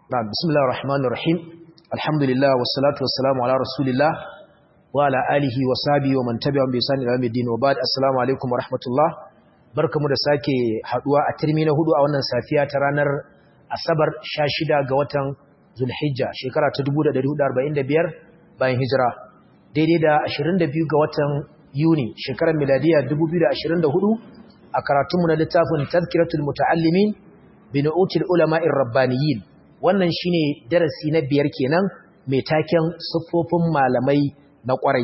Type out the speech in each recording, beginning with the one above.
نعم بسم الله الرحمن الرحيم الحمد لله والصلاة والسلام على رسول الله وعلى آله وصحبه ومن تبعهم بإحسان إلى يوم الدين وبعد السلام عليكم ورحمة الله barkamu da sake haduwa a turmi na hudu a wannan safiya ta ranar Asabar 16 ga watan Zulhijja shekara ta 1445 bayan hijira daidai da 22 ga watan Yuni shekarar miladiya 2024 a karatunmu na littafin Tazkiratul Muta'allimin bi nu'util ulama'ir rabbaniyin wannan shine darasi na biyar kenan mai taken siffofin malamai na kwarai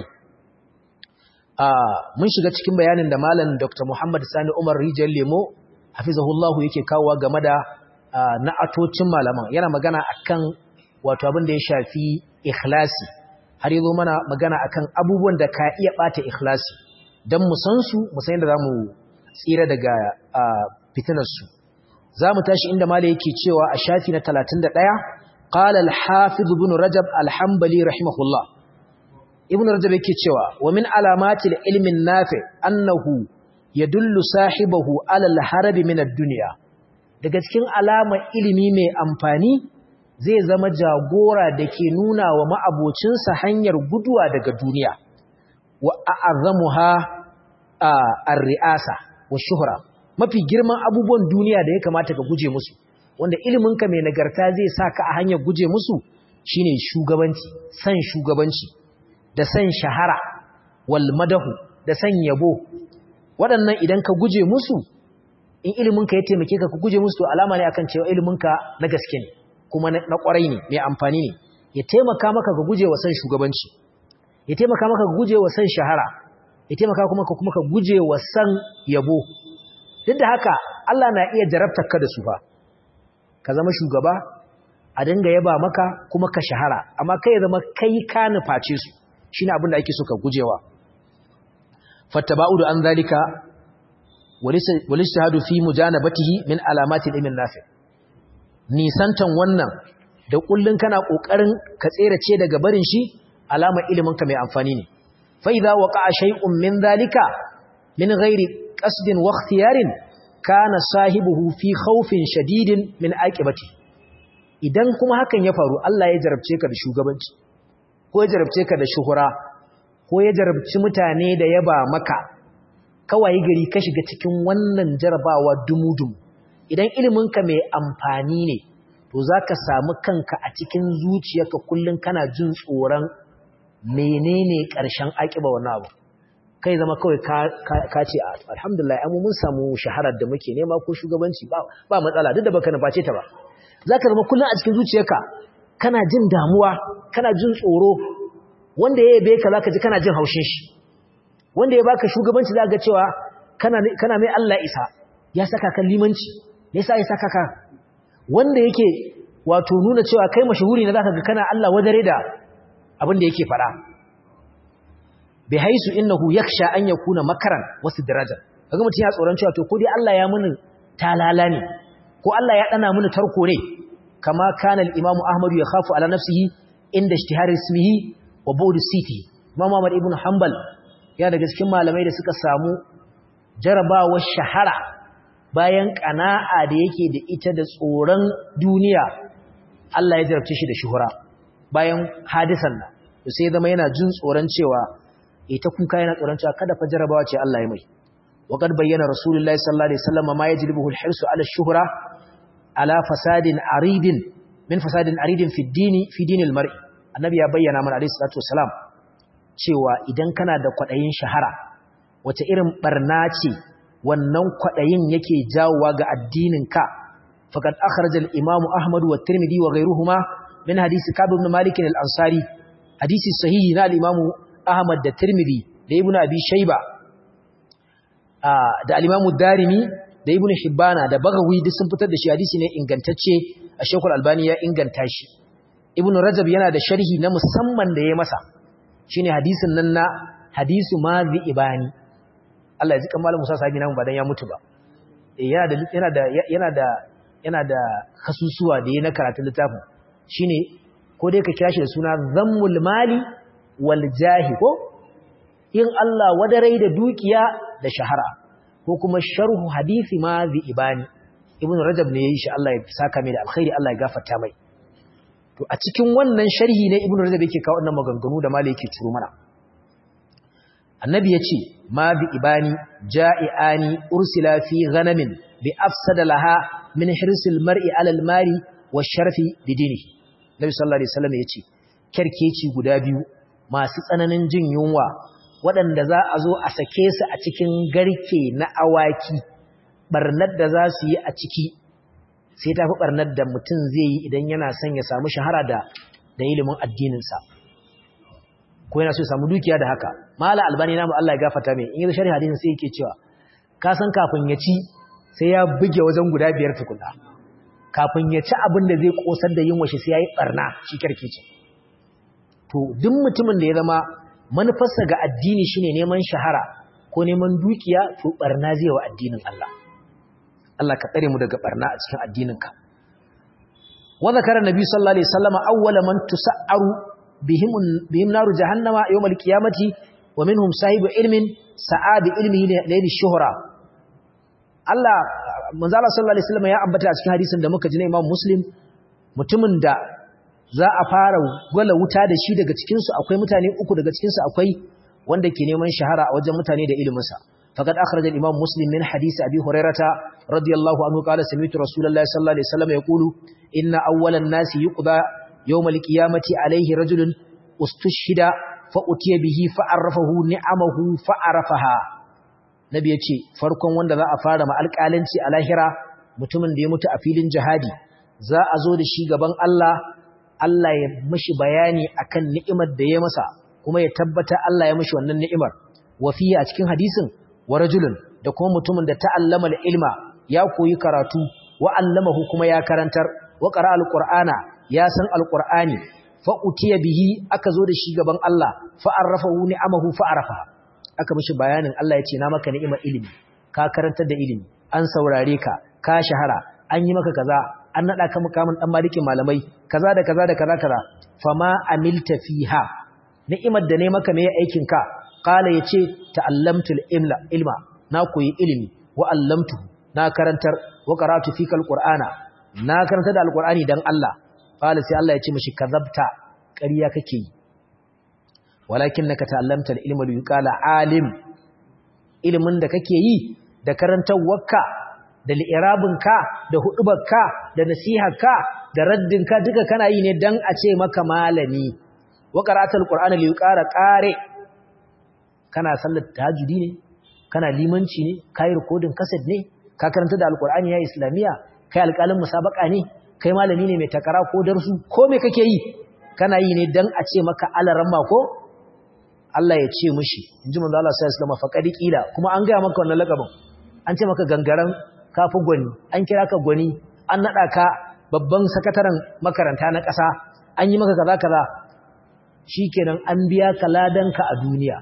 mun shiga cikin bayanin da malam Dr. Muhammad Sani Umar Rijal Lemo hafizahullahu yake kawowa game da na'atocin malaman yana magana akan wato abin da ya shafi ikhlasi har yazo mana magana akan abubuwan da ka iya bata ikhlasi dan mu san su mu san yadda zamu tsira daga fitinar su zamu tashi inda malai yake cewa a shafi na 31 qala al-hafiz ibn rajab al-hanbali rahimahullah ibn rajab yake cewa wa min alamatil ilmin nafi annahu yadullu sahibahu ala al-harab min ad-dunya daga cikin alamar ilimi mai amfani zai zama jagora dake nuna wa ma'abocinsa hanyar guduwa daga duniya wa a'azzamuha ar-ri'asa wa shuhra mafi girman abubuwan duniya da ya kamata ka guje musu wanda iliminka mai nagarta zai saka a hanyar guje musu shine shugabanci san shugabanci da san shahara wal madahu da san yabo waɗannan idan ka guje musu in iliminka ya taimake ka ka guje musu to alama ne akan cewa iliminka na gaske ne kuma na ƙwarai ne mai amfani ne ya taimaka maka ka guje wa san shugabanci ya taimaka maka ka guje wa san shahara ya taimaka kuma ka kuma ka guje wa san yabo duk da haka Allah na iya jarabtar ka da su fa ka zama shugaba a dinga yaba maka kuma ka shahara amma kai zama kai ka nuface su shine abin da ake so ka gujewa fattaba'udu an zalika walistihadu fi mujanabatihi min alamati ilmin nafi nisantan wannan da kullun kana kokarin ka tserace daga barin shi alamar ilimin ka mai amfani ne fa idza waqa'a shay'un min zalika min ghairi qasdin wa ikhtiyarin kana sahibuhu fi khawfin shadidin min aqibati idan kuma hakan ya faru Allah ya jarabce ka da shugabanci ko ya jarabce ka da shuhura ko ya jarabci mutane da yaba maka kawai gari ka shiga cikin wannan jarabawa dumudum idan iliminka mai amfani ne to zaka samu kanka a cikin zuciyarka kullun kana jin tsoron menene ƙarshen akiba wannan abu kai zama kawai ka ce alhamdulillah amma mun samu shaharar da muke nema ko shugabanci ba matsala duk da baka nuface ta ba zaka zama kullun a cikin zuciyarka kana jin damuwa kana jin tsoro wanda ya yabe ka zaka ji kana jin haushin shi wanda ya baka shugabanci zaka ga cewa kana kana mai Allah isa ya saka kan limanci me yasa ya saka ka wanda yake wato nuna cewa kai mashahuri ne zaka ga kana Allah wadare da abin da yake fada bi haisu innahu yakhsha an yakuna makaran wasu daraja kaga mutun ya tsoron cewa to ko dai Allah ya muni talala ne ko Allah ya dana muni tarko ne kama kana al-imam Ahmad ya khafu ala nafsihi inda ishtihar ismihi wa bawd siti Imam Ahmad ibn Hanbal ya daga cikin malamai da suka samu jarabawar shahara bayan kana'a da yake da ita da tsoron duniya Allah ya jarabce shi da shuhura bayan hadisan nan sai zama yana jin tsoron cewa ita kuka yana tsoron cewa kada fa jarabawa ce Allah ya mai wa kad bayyana rasulullahi sallallahu alaihi wasallam ma yajlibuhu al-hirsu ala ash-shuhra ala fasadin aridin min fasadin aridin fi dini fi dinil mar'i annabi ya bayyana mana alaihi salatu wasalam cewa idan kana da kwadayin shahara wace irin barna ce wannan kwadayin yake jawowa ga addinin ka faqad akhraj al-imam ahmad wa tirmidhi wa ghayruhuma min hadisi kab ibn malik al-ansari hadisi sahihi na al-imam ahmad da tirmidhi da ibn abi shayba da al-imam darimi da ibn hibbana da bagawi duk sun fitar da shi hadisi ne ingantacce a shekul albani ya inganta shi ibn rajab yana da sharhi na musamman da ya masa shine hadisin nan na hadisu mazi ibani Allah ya ji kamar Musa sahibi namu ba dan ya mutu ba yana da yana da yana da yana da kasusuwa da yana karatun littafin shine ko dai ka kira shi da suna zammul mali wal jahi ko in Allah wadarai da dukiya da shahara ko kuma sharhu hadisi ma ibani ibn rajab ne yayi shi Allah ya saka mai da alkhairi Allah ya gafarta mai to a cikin wannan sharhi ne ibnu rajab yake kawo wannan maganganu da malai yake ciro mana annabi yace ma bi ibani ja'iani ursila fi ghanamin bi afsada laha min hirsil mar'i ala al-mari wa sharfi bi dinihi nabi sallallahu alaihi wasallam yace kerkeci guda biyu masu tsananin jin yunwa waɗanda za a zo a sake su a cikin garke na awaki barnar da za su yi a ciki sai ta fi barnar da mutum zai yi idan yana son ya samu shahara da da ilimin addininsa ko yana so ya samu dukiya da haka mala albani namu Allah ya gafarta mai in yi sharhi hadisin sai yake cewa ka san kafin ya ci sai ya buge wajen guda biyar tukuna kafin ya ci abin da zai kosar da yin washe sai ya yi barna shi karkici to duk mutumin da ya zama manufarsa ga addini shine neman shahara ko neman dukiya to barna zai wa addinin Allah Allah ka tsare mu daga barna a cikin addininka wa zakara nabi sallallahu alaihi wasallam awwala man tusa'aru bihim bihim naru jahannama yawm alqiyamati wa minhum sahibu ilmin sa'abi ilmihi layli shuhra Allah manzo Allah sallallahu alaihi wasallam ya ambata a cikin hadisin da muka ji na Imam Muslim mutumin da za a fara gwala wuta da shi daga cikin su akwai mutane uku daga cikin su akwai wanda ke neman shahara a wajen mutane da ilimin sa faqad akhraja al-Imam Muslim min hadisi Abi Hurairah radiyallahu anhu qala sami'tu Rasulullahi sallallahu alaihi wasallam yaqulu inna awwalan nasi yuqda yawm al-qiyamati alayhi rajulun ustushhida fa utiya bihi fa arrafahu ni'amahu fa arafaha nabi ya ce farkon wanda za a fara ma alƙalanci a lahira mutumin da ya mutu a filin jihadi za a zo da shi gaban Allah Allah ya mashi bayani akan ni'imar da ya masa kuma ya tabbata Allah ya mashi wannan ni'imar wa fiye a cikin hadisin wa rajulun da kuma mutumin da ta'allama ilma ya koyi karatu wa allamahu kuma ya karantar wa qara alqur'ana ya san alqur'ani fa utiya bihi aka zo da shi gaban Allah fa arrafahu ni'amahu fa arafaha aka mishi bayanin Allah ya ce na maka ni'imar ilimi ka karantar da ilimi an saurare ka ka shahara an yi maka kaza an nada ka mukamin dan malikin malamai kaza da kaza da kaza kaza fama amilta fiha ni'imar da ne maka me aikin ka qala yace ta'allamtul ilma ilma na koyi ilimi wa allamtuhu na karantar wa qara'tu fika alqur'ana na karantar da alqur'ani dan Allah qala sai Allah ya ce mishi kazabta ƙarya kake yi walakin naka ta'allamta al-ilma li yuqala alim ilimin da kake yi da karantawarka da li'irabinka da hudubarka da nasiharka da raddinka duka kana yi ne dan a ce maka malami wa qara'atul qur'ana li yuqara qari kana sallar tahajjudi ne kana limanci ne kai recording cassette ne ka karanta da alqur'ani ya islamiya kai alƙalin musabaka ne kai malami ne mai takara ko darsu ko me kake yi kana yi ne dan a ce maka alaramma ko Allah ya ce mishi inji manzo Allah sallallahu alaihi wasallam faqadi qila kuma an ga maka wannan lakabin an ce maka gangaran kafi gwani an kira ka gwani an nada ka babban sakataren makaranta na ƙasa an yi maka kaza kaza shikenan an biya ka ladanka a duniya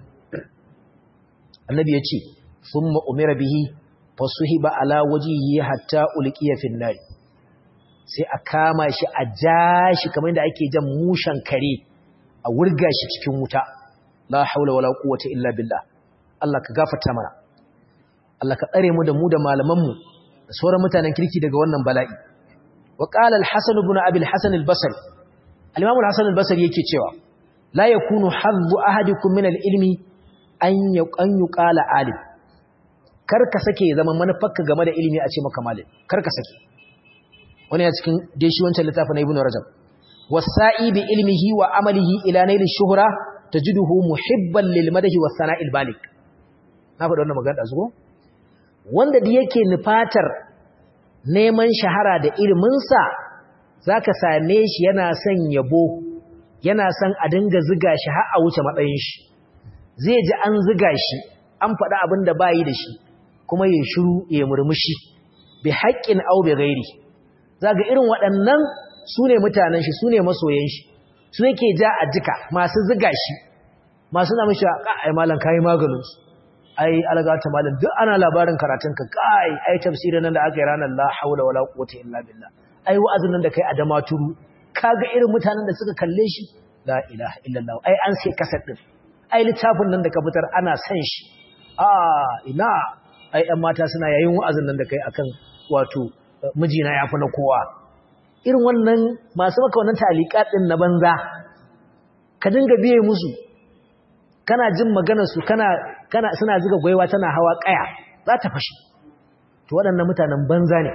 annabi ya ce thumma umira bihi fasuhiba ala wajhihi hatta ulqiya fin nar sai a kama shi a jashi kamar yadda ake jan mushan kare a wurga shi cikin wuta la haula wala quwwata illa billah Allah ka gafarta mana Allah ka tsare mu da mu da malaman mu da sauran mutanen kirki daga wannan bala'i wa qala al-hasan ibn abi al-hasan al-basri al-imam al-hasan al-basri yake cewa la yakunu haddu ahadikum min al-ilmi an an yuqala alim kar ka sake zama manufarka game da ilimi a ce maka malam kar ka sake wani ya cikin dai shi wancan littafin ibn rajab wasa'i bi ilmihi wa amalihi ila nail ash-shuhra tajiduhu muhibban lil madahi was sana'il balik na faɗa wannan magana zuwa wanda da yake nufatar neman shahara da ilimin sa zaka same shi yana son yabo yana son a dinga ziga shi har a wuce matsayin shi zai ji an ziga shi an faɗa abin da bayi da shi kuma ya shiru ya murmushi bi haqqin aw bi ghairi zaga irin waɗannan su ne mutanen shi su ne masoyan shi su yake ja a jika masu ziga shi masu na mishi ai malam kai maganin su ai algata malam duk ana labarin karatun ka kai ai tafsirin nan da aka yi ranar la haula wala quwwata illa billah ai wa'azin nan da kai a damaturu kaga irin mutanen da suka kalle shi la ilaha illallah ai an sai kasar din ai littafin nan da ka fitar ana san shi a ina ai ɗan mata suna yayin wa'azin nan da kai akan wato mijina yafi na kowa irin wannan masu maka wannan talikat din na banza ka dinga biye musu kana jin maganar su kana kana suna zuga gwaiwa tana hawa kaya za ta fashi to waɗannan mutanen banza ne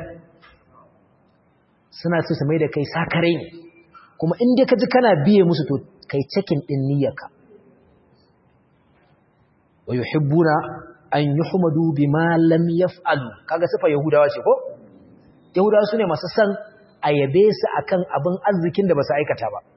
suna so su mai da kai sakare ne kuma in dai ka ji kana biye musu to kai cikin din niyyarka wa yuhibbuna an yuhmadu bima lam yaf'alu kaga sifa yahudawa ce ko yahudawa sune masu san ayabe su akan abin arzikin da basu aikata ba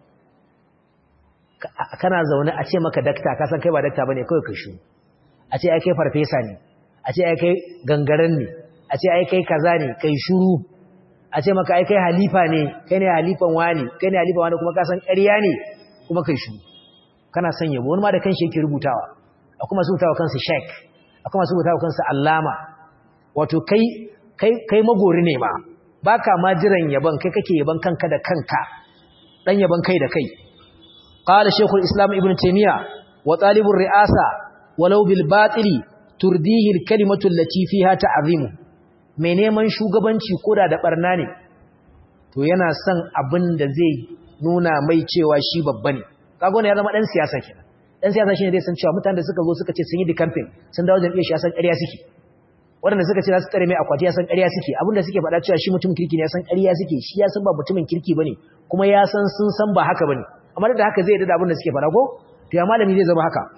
kana zaune a ce maka dakta ka san kai ba dakta bane kai kai shu a ce ai kai farfesa ne a ce ai kai gangaren ne a ce ai kai kaza ne kai shuru a ce maka ai kai halifa ne kai ne halifan wani kai ne halifan wani kuma ka san ƙarya ne kuma kai shuru kana son yabo wani ma da kanshi yake rubutawa akwai masu rubutawa kansu sheik akwai masu rubutawa kansu allama wato kai kai kai magori ne ma baka ma jiran yaban kai kake yaban kanka da kanka dan yaban kai da kai qala shaykhul islam ibn taymiya wa talibur ri'asa walau bil batili turdihi al kalimatu allati fiha ta'zimu mai neman shugabanci koda da barna ne to yana son abin da zai nuna mai cewa shi babba ne kaga wannan ya zama dan siyasa kenan dan siyasa shine zai san cewa mutanen da suka zo suka ce sun yi di campaign sun dawo jam'iyyar shi ya san ƙarya suke waɗanda suka ce za su tsare mai akwati ya san ƙarya suke abinda suke faɗa cewa shi mutum kirki ne ya san ƙarya suke shi ya san ba mutumin kirki bane kuma ya san sun san ba haka bane amma da haka zai yarda da abin da suke faɗa ko to ya malami zai zama haka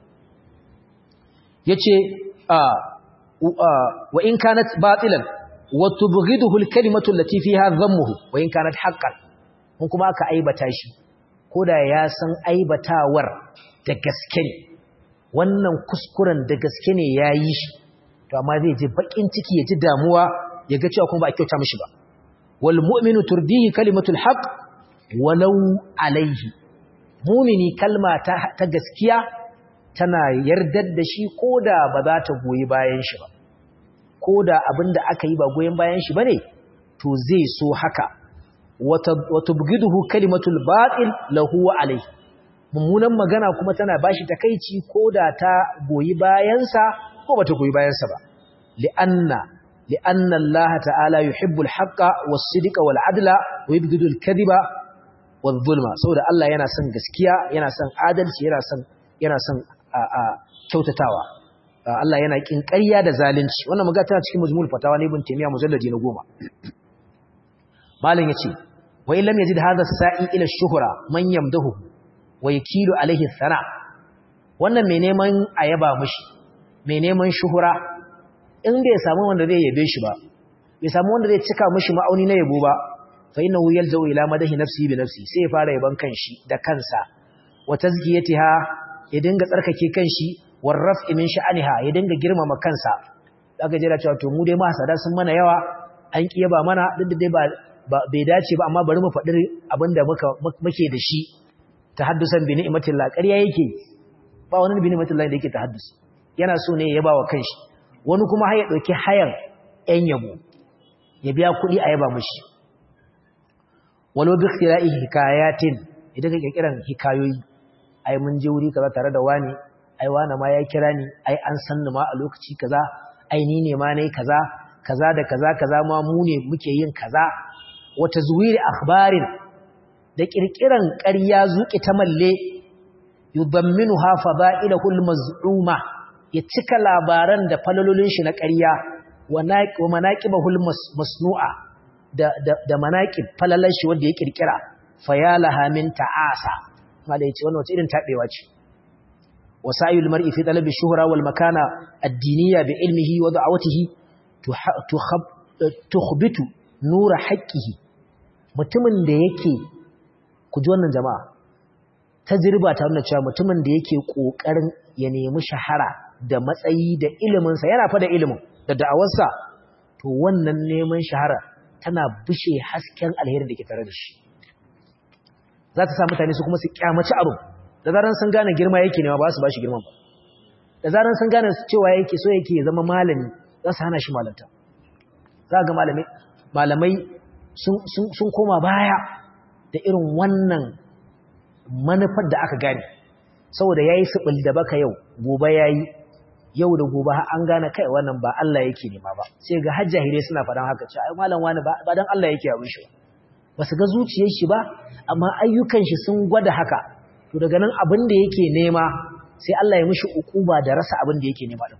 yace wa in kanat batilan wa tubghiduhu al-kalimatu allati fiha dhammuhu wa in kanat haqqan mun kuma aka aibata shi koda ya san aibatawar da gaske ne wannan kuskuren da gaske ne yayi shi to amma zai ji bakin ciki ya ji damuwa ya ga cewa kuma ba a kyauta mishi ba wal mu'minu turdihi kalimatul haqq walau alaihi mu'mini kalma ta, ta gaskiya tana yardar da shi koda ba za ta goyi bayan shi ba koda abinda aka yi ba goyen bayan shi bane to zai so haka wa tubghiduhu kalimatul batil lahu wa alaihi mummunan magana kuma tana bashi takeici koda ta goyi bayansa ko bata goyi bayansa ba li'anna li'anna Allah ta'ala yuhibbu al-haqqa was-sidqa wal-'adla wa yubghidu al-kadhiba wadh-dhulma saboda Allah yana son gaskiya yana son adalci yana son yana son kyautatawa Allah yana kin ƙarya da zalunci wannan magana tana cikin majmu'ul fatawa ne ibn Taymiyyah mujalladi na 10 malam yace wa in lam yazid hadha as-sa'i ila ash-shuhra man yamdahu wa yakilu alayhi thana wannan mai neman ayaba mishi mai neman shuhura in bai samu wanda zai yabe shi ba bai samu wanda zai cika mishi ma'auni na yabo ba fa innahu yalja'u ila madahi nafsi bi nafsi sai ya fara yaban kanshi da kansa wa tazkiyatiha ya dinga tsarkake kanshi war raf'i min sha'aniha ya dinga girmama kansa daga jira cewa to mu dai ma hasada sun mana yawa an kiya ba mana duk da dai ba bai dace ba amma bari mu faɗi abinda muka muke da shi tahaddusan bi ni'matillah ƙarya yake ba wani bi ni'matillah da yake tahaddusi yana so ne ya ba wa kanshi wani kuma har ya ɗauki hayan ‘yan yabo ya biya kuɗi a yaba mashi wani wabi khira'i hikayatin idan ka kirkiran hikayoyi ai mun je wuri kaza tare da wani ai wani ma ya kira ni ai an san ni ma a lokaci kaza ai ni ne ma nayi kaza kaza da kaza kaza ma mu ne muke yin kaza wata zuwiri akhbarin da kirkiran ƙarya zuƙi ta malle yudamminuha fada'ilahu al-maz'uma ya cika labaran da falalolin shi na ƙarya wa manaqibahul masnu'a da da da manaqib falalan shi wanda ya kirkira fayalaha min ta'asa malai ce wannan wace irin tabewa ce wasayul mar'i fi talabi shuhra wal makana ad-diniyya bi ilmihi wa da'awatihi tukhbitu nura haqqihi mutumin da yake ku ji wannan jama'a tajriba ta nuna cewa mutumin da yake kokarin ya nemi shahara da matsayi da iliminsa yana fa da ilimin da da'awarsa to wannan neman shahara tana bushe hasken alheri da ke tare da shi za ta sa mutane su kuma su kyamaci abu da zaran sun gane girma yake ne ba su ba shi girman ba da zaran sun gane cewa yake so yake zama malami za su hana shi malanta za ga malamai malamai sun koma baya da irin wannan manufar da aka gane saboda yayi sibil da baka yau gobe yayi yau da gobe an gane kai wannan ba Allah yake nema ba sai ga hajjahire suna faɗan haka cewa ai malam wani ba dan Allah yake abin shi ba su ga zuciyar shi ba amma ayyukan shi sun gwada haka to daga nan abin da yake nema sai Allah ya mishi ukuba da rasa abin da yake nema din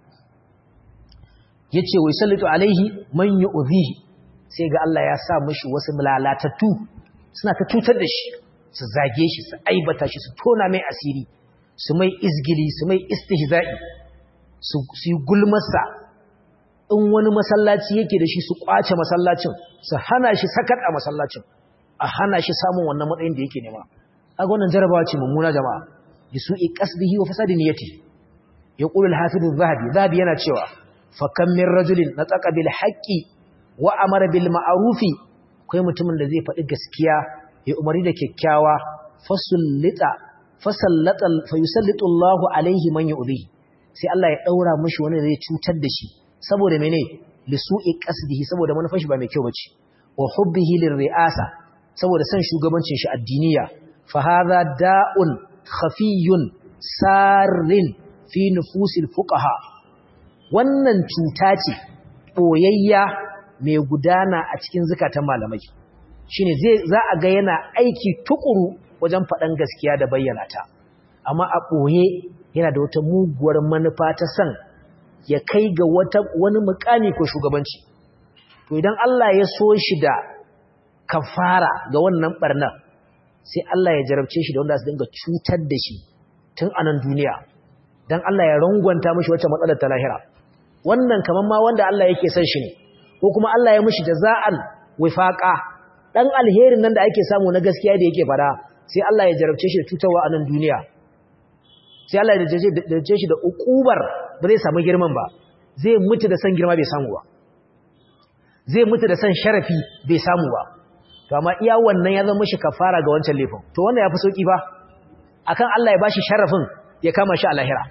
yace wai sallatu alaihi man yu'dhihi sai ga Allah ya sa mishi wasu lalatattu suna ta tutar da shi su zage shi su aibata shi su tona mai asiri su mai izgili su mai istihza'i su yi gulmarsa in wani masallaci yake da shi su kwace masallacin su hana shi sakat a masallacin a hana shi samun wannan matsayin da yake nema kaga wannan jarabawa ce mummuna jama'a bi su'i qasdihi wa fasadi niyyati yaqulu al-hafiz az-zahabi zahabi yana cewa fa kam min rajulin nataqa bil haqqi wa amara bil ma'rufi kai mutumin da zai faɗi gaskiya ya umari da kyakkyawa fasullita fasallata fayusallitu Allahu alaihi man yu'dhihi sai Allah ya daura mishi wani da zai cutar da shi saboda mene lisu'i qasdihi saboda manufar shi ba mai kyau bace wa hubbihi lirri'asa saboda san shugabancin shi addiniya fa hadha da'un khafiyun sarin fi nufusil fuqaha wannan cuta ce boyayya mai gudana a cikin zakatan malamai shine zai za a ga yana aiki tukuru wajen faɗan gaskiya da bayyana ta amma a ɓoye yana da wata muguwar manufa ta san ya kai ga wata wani mukami ko shugabanci to idan Allah ya so shi da kafara ga wannan barna sai Allah ya jarabce shi da wanda su dinga cutar da shi tun a nan duniya dan Allah ya rangwanta mishi wata matsalar ta lahira wannan kaman ma wanda Allah yake son shi ne ko kuma Allah ya mishi jaza'an wifaqa dan alherin nan da ake samu na gaskiya da yake fada sai Allah ya jarabce shi da cutarwa a nan duniya sai Allah ya jarabce shi da ukubar ba zai samu girman ba zai mutu da san girma bai samu ba zai mutu da san sharafi bai samu ba to amma iya wannan ya zama shi kafara ga wancan laifin to wannan yafi sauki ba akan Allah ya bashi sharafin ya kama shi a lahira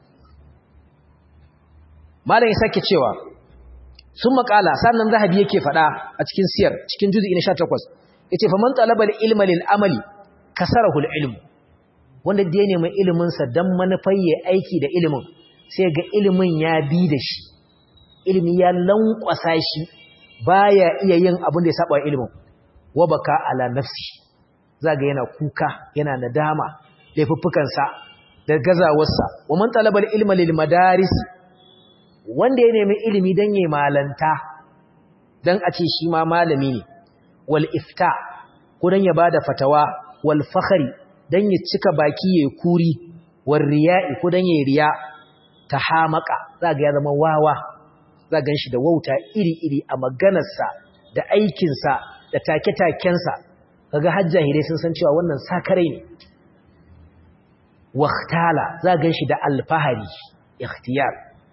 malam ya sake cewa sun makala sannan zahabi yake faɗa a cikin siyar cikin juzi na 18 yace fa man talaba ilma lil amali kasarahu al ilm wanda da ya nemi ilimin sa dan manufar ya aiki da ilimin sai ga ilimin ya bi da shi ilimi ya lankwasa shi baya iya yin abin da ya saba ilimin wa baka ala nafsi zaga yana kuka yana nadama laifuffukan sa da gazawarsa wa man talaba ilma lil madaris wanda ya nemi ilimi dan yayi malanta dan a ce shi ma malami ne wal ifta ko dan ya bada fatawa wal fakhri dan ya cika baki yayi kuri war riya'i ko dan yayi riya tahamaka zaga ya zama wawa za gan shi da wauta iri-iri a maganarsa da aikinsa da take-takensa kaga hajjahire sun san cewa wannan sakarai ne waktala za gan shi da alfahari ikhtiyar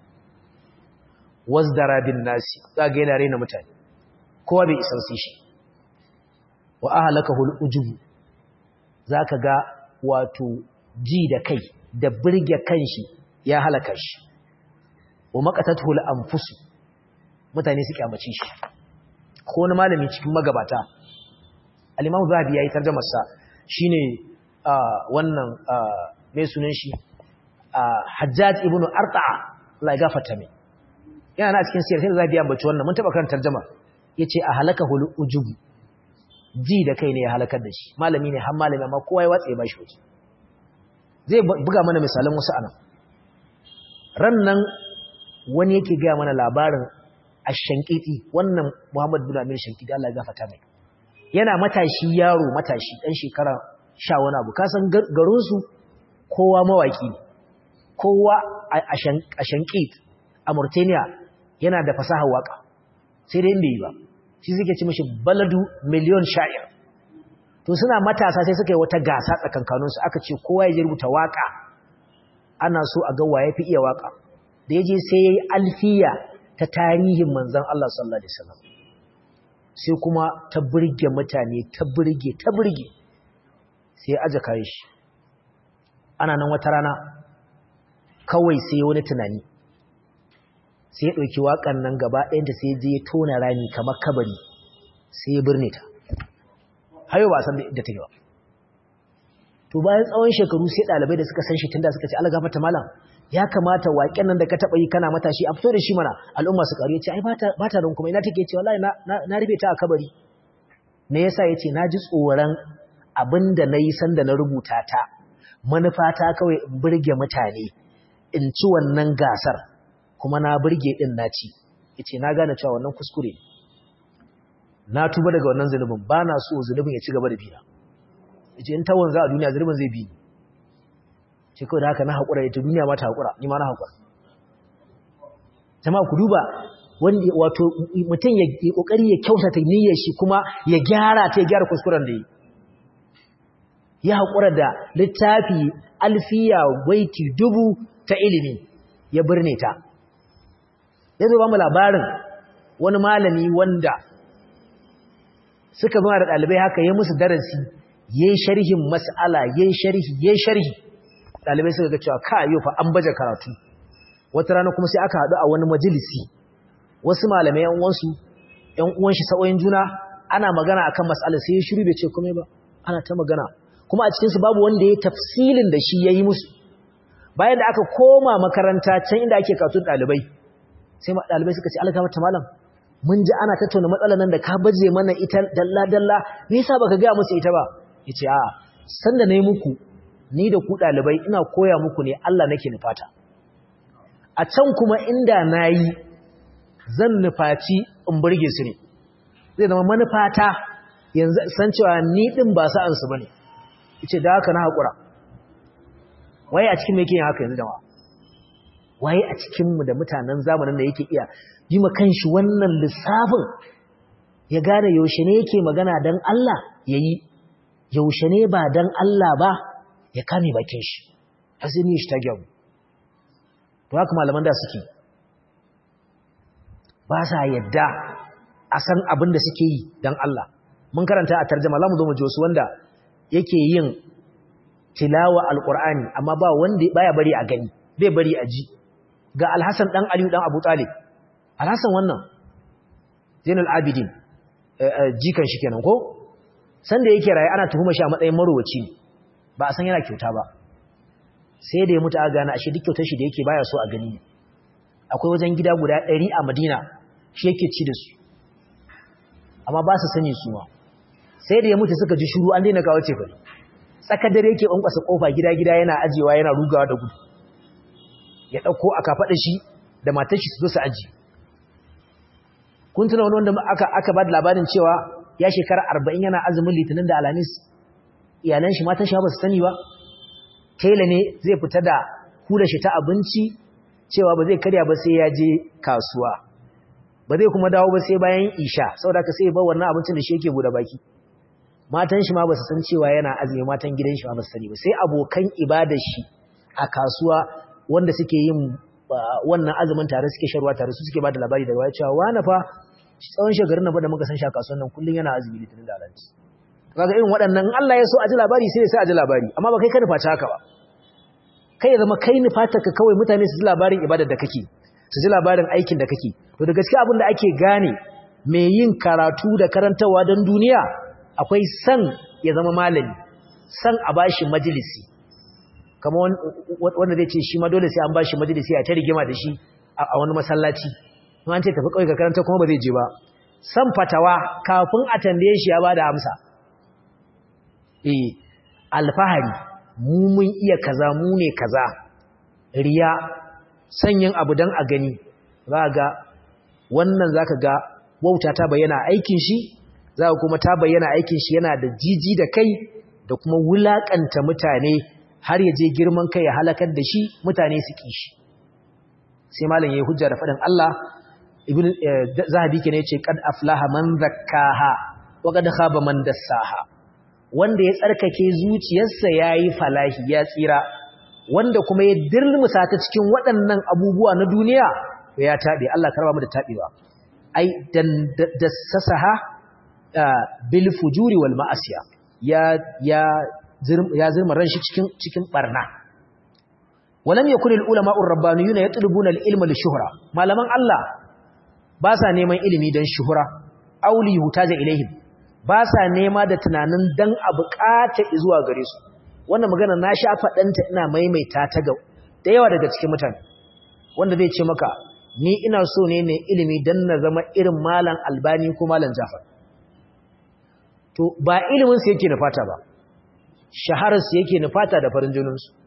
wasdara bin nasi za ga yana raina mutane kowa bai isan su shi wa ahalaka hul'ujubu za ka ga wato ji da kai da birge kanshi ya halaka shi wa makatatu al-anfusu mutane su kyamace shi ko wani malami cikin magabata al-Imam Zahabi yayi tarjumar sa shine wannan me sunan shi Hajjaj ibn Arta'a Allah ya gafarta mai yana na cikin sirrin Zahabi ya ambaci wannan mun taba kan tarjuma yace a halakahul ujubu ji da kai ne ya halakar da shi malami ne har malami amma kowa ya watsa ya bashi waje zai buga mana misalan wasu anan ran nan wani yake gaya mana labarin ashankiti wannan Muhammad bin Amir Shankiti Allah ya gafarta mai yana matashi yaro matashi dan shekara 10 wani abu kasan garin su kowa mawaki ne kowa a Shankit a Mauritania yana da fasahar waka sai dai bai yi ba shi suke ci mishi baladu miliyon sha'ir to suna matasa sai suka yi wata gasa tsakankaninsu aka ce kowa ya rubuta waka ana so a ga waye fi iya waka da ya je sai ya yi alfiya ta tarihin manzan Allah sallallahu Alaihi wasallam sai kuma ta birge mutane ta birge ta birge sai ya aja kayi shi ana nan wata rana kawai sai wani tunani sai ya ɗauki waƙan nan gaba ɗayanta sai je ya tona rami kamar kabari sai ya birne ta hayo ba san da take ba to bayan tsawon shekaru sai ɗalibai da suka san shi tunda suka ce Allah gafarta malam ya kamata waƙen nan da ka taɓa yi kana matashi a fito da shi mana al'umma su ƙaru ya ce ai ba ta don kuma ina take ce wallahi na rufe ta a kabari me yasa yace naji tsoron abinda nayi sanda na rubuta ta manufata kawai in burge mutane in ci wannan gasar kuma na burge din na ci yace na gane cewa wannan kuskure na tuba daga wannan zulubin bana so zulubin ya ci gaba da bina yace in tawon za a duniya zulubin zai bi ni ce kawai da haka na haƙura ita duniya ma ta haƙura ni ma na haƙura jama'a ku duba wanda wato mutum ya kokari ya kyautata niyyar shi kuma ya gyara ta ya gyara kuskuren da yi ya haƙura da littafi alfiya waiti dubu ta ilimi ya birne ta ya zo ba mu labarin wani malami wanda suka zama da ɗalibai haka ya musu darasi ya yi sharhin mas'ala ya yi sharhi ya yi sharhi ɗalibai suka ga cewa ka yau fa an baje karatu wata rana kuma sai aka haɗu a wani majalisi wasu malamai yan uwansu yan uwan shi sa'o'in juna ana magana akan mas'alar sai ya shiru bai ce komai ba ana ta magana kuma a cikin su babu wanda ya tafsilin da shi yayi musu bayan da aka koma makaranta can inda ake katun dalibai sai dalibai suka ce alga mata malam mun ji ana tattauna matsalar nan da ka baje mana ita dalla dalla me yasa baka ga musu ita ba yace a sanda nayi muku ni da ku dalibai ina koya muku ne Allah nake nufata a can kuma inda nayi zan nufaci in burge su ne zai zama manufata yanzu san cewa ni din ba sa'an su bane yace da haka na hakura waye a cikin me yake haka yanzu jama'a waye a cikin mu da mutanen zamanin da yake iya yi ma kanshi wannan lissafin ya gane yaushe ne yake magana dan Allah yayi yaushe ne ba dan Allah ba ya kame bakin shi azumi shi ta gyamu to haka malaman da suke ba sa yadda a san abin da suke yi don Allah mun karanta a tarjama za mu zo mu ji wasu wanda yake yin tilawa alqur'ani amma ba wanda baya bari a gani bai bari a ji ga alhassan dan aliyu dan abu talib alhassan wannan zainul abidin jikan shi kenan ko sanda yake raye ana tuhuma shi a matsayin marowaci ne ba a san yana kyauta ba sai da ya mutu a gane ashe duk kyautar shi da yake baya so a gani ne akwai wajen gida guda ɗari a madina shi yake ci da su amma ba su sani su ma sai da ya mutu suka ji shuru an daina kawo ce bari tsakar dare yake ƙwanƙwasa ƙofa gida-gida yana ajiyewa yana rugawa da gudu ya ɗauko aka faɗa shi da matar shi su zo su aji kun tuna wani wanda aka, aka ba da labarin cewa ya shekara arba'in yana azumin litinin da alhamis iyalan shi matan shi ba su sani ba tela ne zai fita da hula shi ta abinci cewa ba zai karya ba sai ya je kasuwa ba zai kuma dawo ba sai bayan isha saboda ka sai ba wannan abincin da shi yake bude baki matan shi ma ba su san cewa yana azumi matan gidan shi ma ba su sani ba sai abokan ibadar shi a kasuwa wanda suke yin wannan azumin tare suke sharwa tare su suke bada labari daga cewa wani fa tsawon shekarun nan da muka san shi a kasuwan nan kullun yana azumi litinin da alhaji kaga irin waɗannan Allah ya so a ji labari sai ya sa a ji labari amma ba kai ka nufa haka ba kai ya zama kai nufata ka kawai mutane su ji labarin ibadar da kake su ji labarin aikin da kake to da gaskiya abin da ake gane mai yin karatu da karantawa don duniya akwai san ya zama malami san a bashi majalisi kamar wanda zai ce shi ma dole sai an bashi majalisi a ta rigima da shi a wani masallaci an ce tafi kawai ka karanta kuma ba zai je ba san fatawa kafin a tambaye shi ya bada amsa eh alfahari mu mun iya kaza mu ne kaza riya sanyin abu dan a gani za ga wannan zaka ga wauta ta bayyana aikin shi za kuma ta bayyana aikin shi yana da jiji da kai da kuma wulakanta mutane har ya je girman kai ya halakar da shi mutane su ki shi sai malam yayi hujja da fadin Allah ibn zahabi kenan yace qad aflaha man zakkaha wa qad khaba man dassaha wanda ya tsarkake zuciyarsa yayi falahi ya tsira wanda kuma ya dirmusa ta cikin waɗannan abubuwa na duniya ya tabe Allah karba mu da tabewa ai dan dassaha bil fujuri wal ma'asiya ya ya ya zirma ran shi cikin cikin barna walam yakun al ulama ar rabbaniyuna yatlubuna al ilma li shuhra malaman Allah ba sa neman ilimi dan shuhra auli hutaja ilaihim ba sa nema da tunanin dan a bukata zuwa gare su wannan magana na sha fadanta ina maimaita ta ga da yawa daga cikin mutane wanda zai ce maka ni ina so ne ne ilimi dan na zama irin malam albani ko malam jafar to ba ilimin su yake nufata ba shaharar su yake nufata da farin jinin su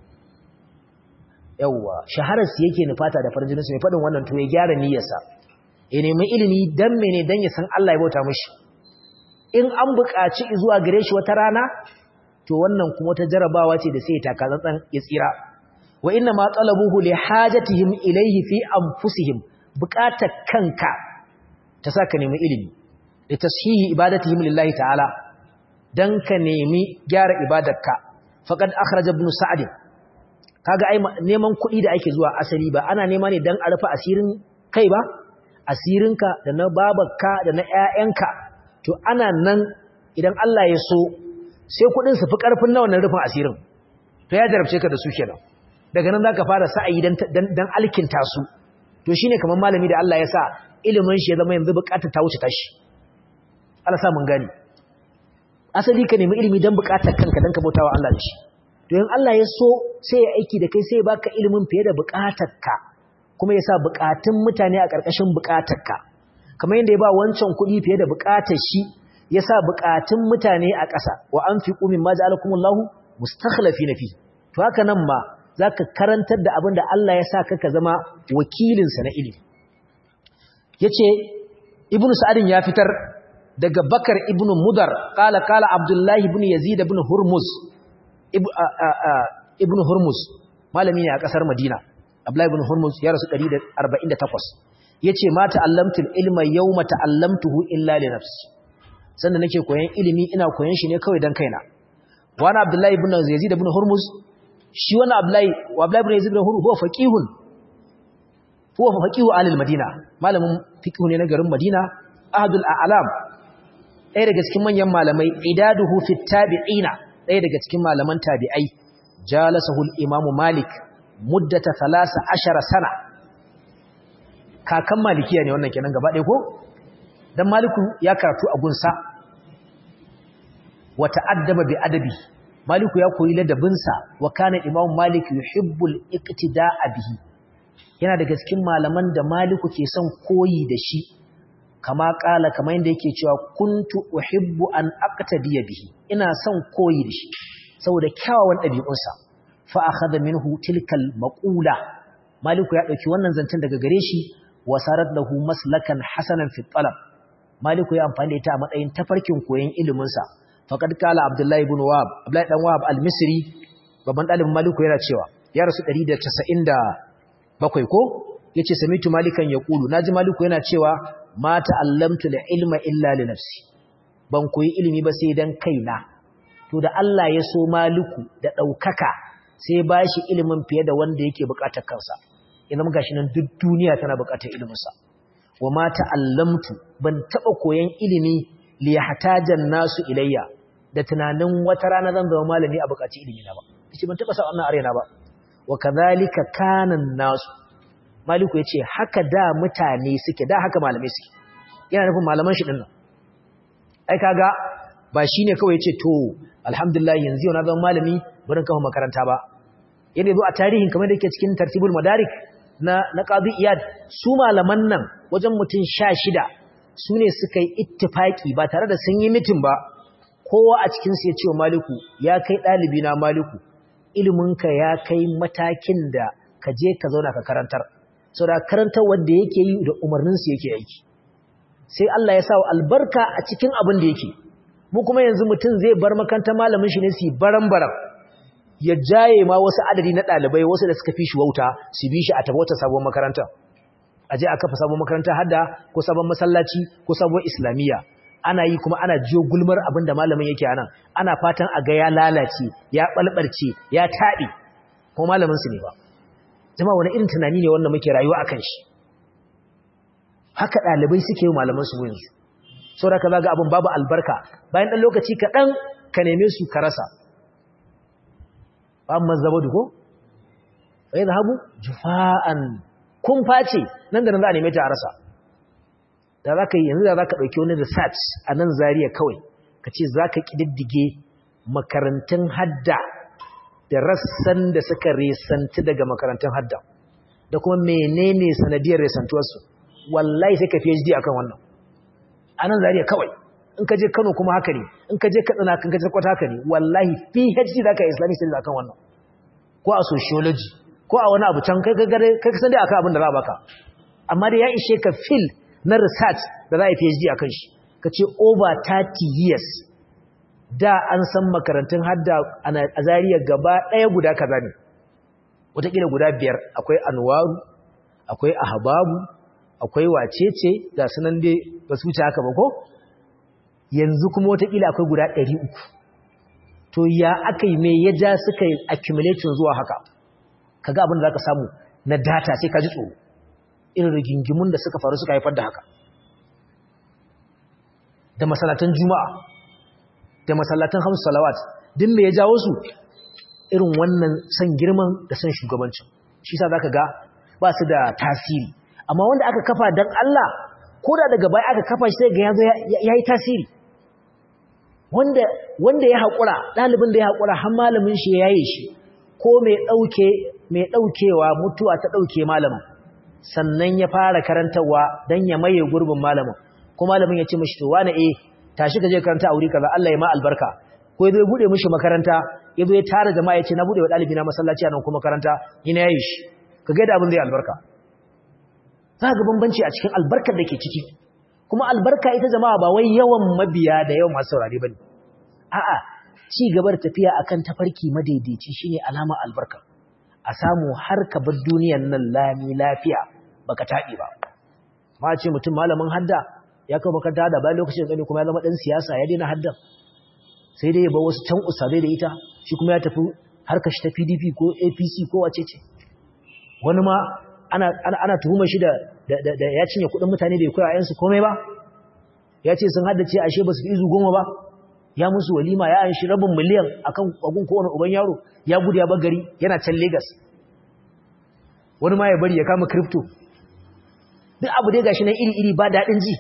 yawa shaharar su yake nufata da farin jinin su mai fadin wannan to ya gyara niyyarsa ya nemi ilimi dan mene dan ya san Allah ya bauta mishi in an buƙaci zuwa gare shi wata rana to wannan kuma ta jarabawa ce da sai ya taka tsantsan ya tsira wa inna ma talabuhu li hajatihim ilayhi fi anfusihim buƙatar kanka ta saka nemi ilimi da tashihi ibadatihim lillahi ta'ala dan ka nemi gyara ibadarka faqad akhraja ibn sa'd kaga ai neman kuɗi da ake zuwa asali ba ana nema ne dan a rufe asirin kai ba asirinka da na babarka da na ƴaƴanka to ana nan idan Allah ya so sai kuɗin su fi ƙarfin na wannan rufin asirin to ya jarabce ka da su kenan daga nan zaka fara sa'ayi dan dan alkinta su to shine kamar malami da Allah ya sa ilimin shi ya zama yanzu bukatar ta wuce tashi Allah sa mun gani asali ka nemi ilimi dan bukatar kanka dan ka bautawa Allah da shi to in Allah ya so sai ya aiki da kai sai ya baka ilimin fiye da bukatarka kuma ya sa bukatun mutane a ƙarƙashin bukatarka kamar yadda ya ba wancan kuɗi fiye da bukatar shi ya sa bukatun mutane a ƙasa wa anfiqu mimma ja'alakumullahu mustakhlifina fi to haka nan ma za ka karantar da abin da Allah ya sa ka zama wakilinsa na ilimi ya ce ibn sa'adin ya fitar daga bakar ibn mudar kala kala abdullahi ibn yazid ibn hurmuz ibn hurmuz malami ne a ƙasar madina abdullahi ibn hurmuz ya rasu 148 ya ce ma ta'allamtul ilma yau ma ta'allamtuhu illa li nafsi sanda nake koyan ilimi ina koyan shi ne kawai don kaina wani abdullahi ibn yazid ibn hurmuz shi wani Abdullahi wa Abdullahi ibn Yazid ibn Hurr huwa faqihun huwa faqihu alil Madina malamin fiqh ne na garin Madina ahadul a'lam ɗaya daga cikin manyan malamai idaduhu fit tabi'ina ɗaya daga cikin malaman tabi'ai jalasahu al-imam Malik muddata 13 sana kakan malikiya ne wannan kenan gaba ɗaya ko dan Maliku ya karatu a gunsa wa ta'addaba bi adabi Maliku ya koyi ladabinsa wa kana Imam Malik yuhibbul iqtida'a bihi yana daga cikin malaman da Maliku ke son koyi da shi kama kala kamar yadda yake cewa kuntu uhibbu an aqtadiya bihi ina son koyi da shi saboda kyawawan ɗabi'unsa fa akhadha minhu tilkal maqula Maliku ya dauki wannan zancen daga gare shi wa sarat lahu maslakan hasanan fi talab Maliku ya amfani da ita a matsayin tafarkin koyon ilimin sa faqad kala abdullahi ibn wahab abdullahi dan wahab al-misri babban dalibin maliku yana cewa ya rasu 197 ko yace samitu malikan yaqulu naji maliku yana cewa ma ta'allamtu ilma illa li nafsi ban koyi ilimi ba sai dan kaina to da Allah ya so maliku da daukaka sai bashi ilimin fiye da wanda yake bukatar kansa idan gashi nan duk duniya tana bukatar ilimin sa wa ma ta'allamtu ban taba koyan ilimi li yahtajan nasu ilayya da tunanin wata rana zan zama malami a bukaci ilimi na ba kace ban taba sa wannan arena ba wa kadhalika kanan nasu maliku yace haka da mutane suke da haka malamai suke yana nufin malaman shi dinnan ai kaga ba shine kawai yace to alhamdulillah yanzu yau na zama malami barin kafa makaranta ba yadda zo a tarihin kamar da yake cikin tartibul madarik na na qadi iyad su malaman nan wajen mutum 16 su ne suka yi ittifaki ba tare da sun yi mitin ba kowa a cikinsu ya ce wa maliku ya kai ɗalibi na maliku iliminka ya kai matakin da ka je ka zauna ka karantar sau da karantar wanda yake yi da umarninsu yake aiki sai Allah ya sa wa albarka a cikin abin da yake mu kuma yanzu mutum zai bar makarantar malamin shi ne su baran-baran ya jaye ma wasu adadi na ɗalibai wasu da suka fi shi wauta su bi shi a tafi wata sabon makaranta a je a kafa sabon makaranta hadda ko sabon masallaci ko sabon islamiyya ana yi kuma ana jiyo gulmar abin da malamin yake anan ana fatan a ga ya lalace ya balbarce ya taɗi ko malamin su ne ba jama wani irin tunani ne wanda muke rayuwa akan shi haka ɗalibai suke yi malaman su yanzu saboda ka zaga abin babu albarka bayan ɗan lokaci kaɗan ka neme su ka rasa ba amma zaba duko bai zahabu jufa'an kun face nan da nan za a neme ta a rasa da za ka yi yanzu da za ka ɗauki wani research a nan zariya kawai ka ce za ka ƙididdige makarantun hadda da rassan da suka resanti daga makarantun hadda da kuma menene sanadiyar resantuwarsu wallahi sai ka phd akan wannan a nan zariya kawai in ka je Kano kuma haka ne in ka je Katsina kan ka je Kwata haka ne wallahi PhD zaka yi Islamic studies akan wannan ko a sociology ko a wani abu can kai kai kai san dai akan abin da za a baka amma da ya ishe ka fil na research da za a yi PhD akan shi ka ce over 30 years da an san makarantun hadda a Zariya gaba ɗaya guda kaza ne wataƙila guda biyar akwai anwaru akwai ahbabu akwai wacece ga sunan dai ba su wuce haka ba ko yanzu kuma wataƙila akwai guda ɗari uku to ya aka yi mai ya ja suka yi accumulating zuwa haka ka ga abin da za ka samu na data sai ka ji tsoro irin rigingimun da suka faru suka haifar da haka da masalatan juma'a da masallatan hamsu salawat din me ya jawo su irin wannan san girman da san shugabancin shi sa zaka ga ba su da tasiri amma wanda aka kafa dan Allah ko da daga baya aka kafa shi sai ga yazo yayi tasiri wanda wanda ya hakura dalibin da ya hakura har malamin shi ya yaye shi ko mai dauke mai daukewa mutuwa ta dauke malamin sannan ya fara karantawa dan ya maye gurbin malamin ko malamin ya ce mishi to wani eh tashi ka je karanta a wuri kaza Allah ya ma albarka ko yazo ya bude mishi makaranta yazo ya tara jama'a ya ce na bude wa dalibi na masallaci a nan kuma makaranta ni na yayi shi kaga da abin zai albarka za ga bambanci a cikin albarkar da ke ciki kuma albarka ita jama'a ba wai yawan mabiya da yawan masu saurare bane a'a ci gaba da tafiya akan tafarki madaidaici shine alama albarka a samu har ka bar duniyar nan lami lafiya baka taɗi ba ma ce mutum malamin hadda ya kawo makaranta da bayan lokacin da kuma ya zama dan siyasa ya daina hadda sai dai ya bar wasu can usabe da ita shi kuma ya tafi harkar shi ta PDP ko APC ko wace ce wani ma ana ana tuhumar shi da da ya cinye kuɗin mutane bai koya ayansu komai ba ya ce sun haddace ashe ba su fi izu goma ba ya musu walima ya an shi rabin miliyan akan kwagun kowane uban yaro ya gudu ya bar gari yana can Lagos wani ma ya bari ya kama crypto duk abu dai gashi nan iri-iri ba daɗin ji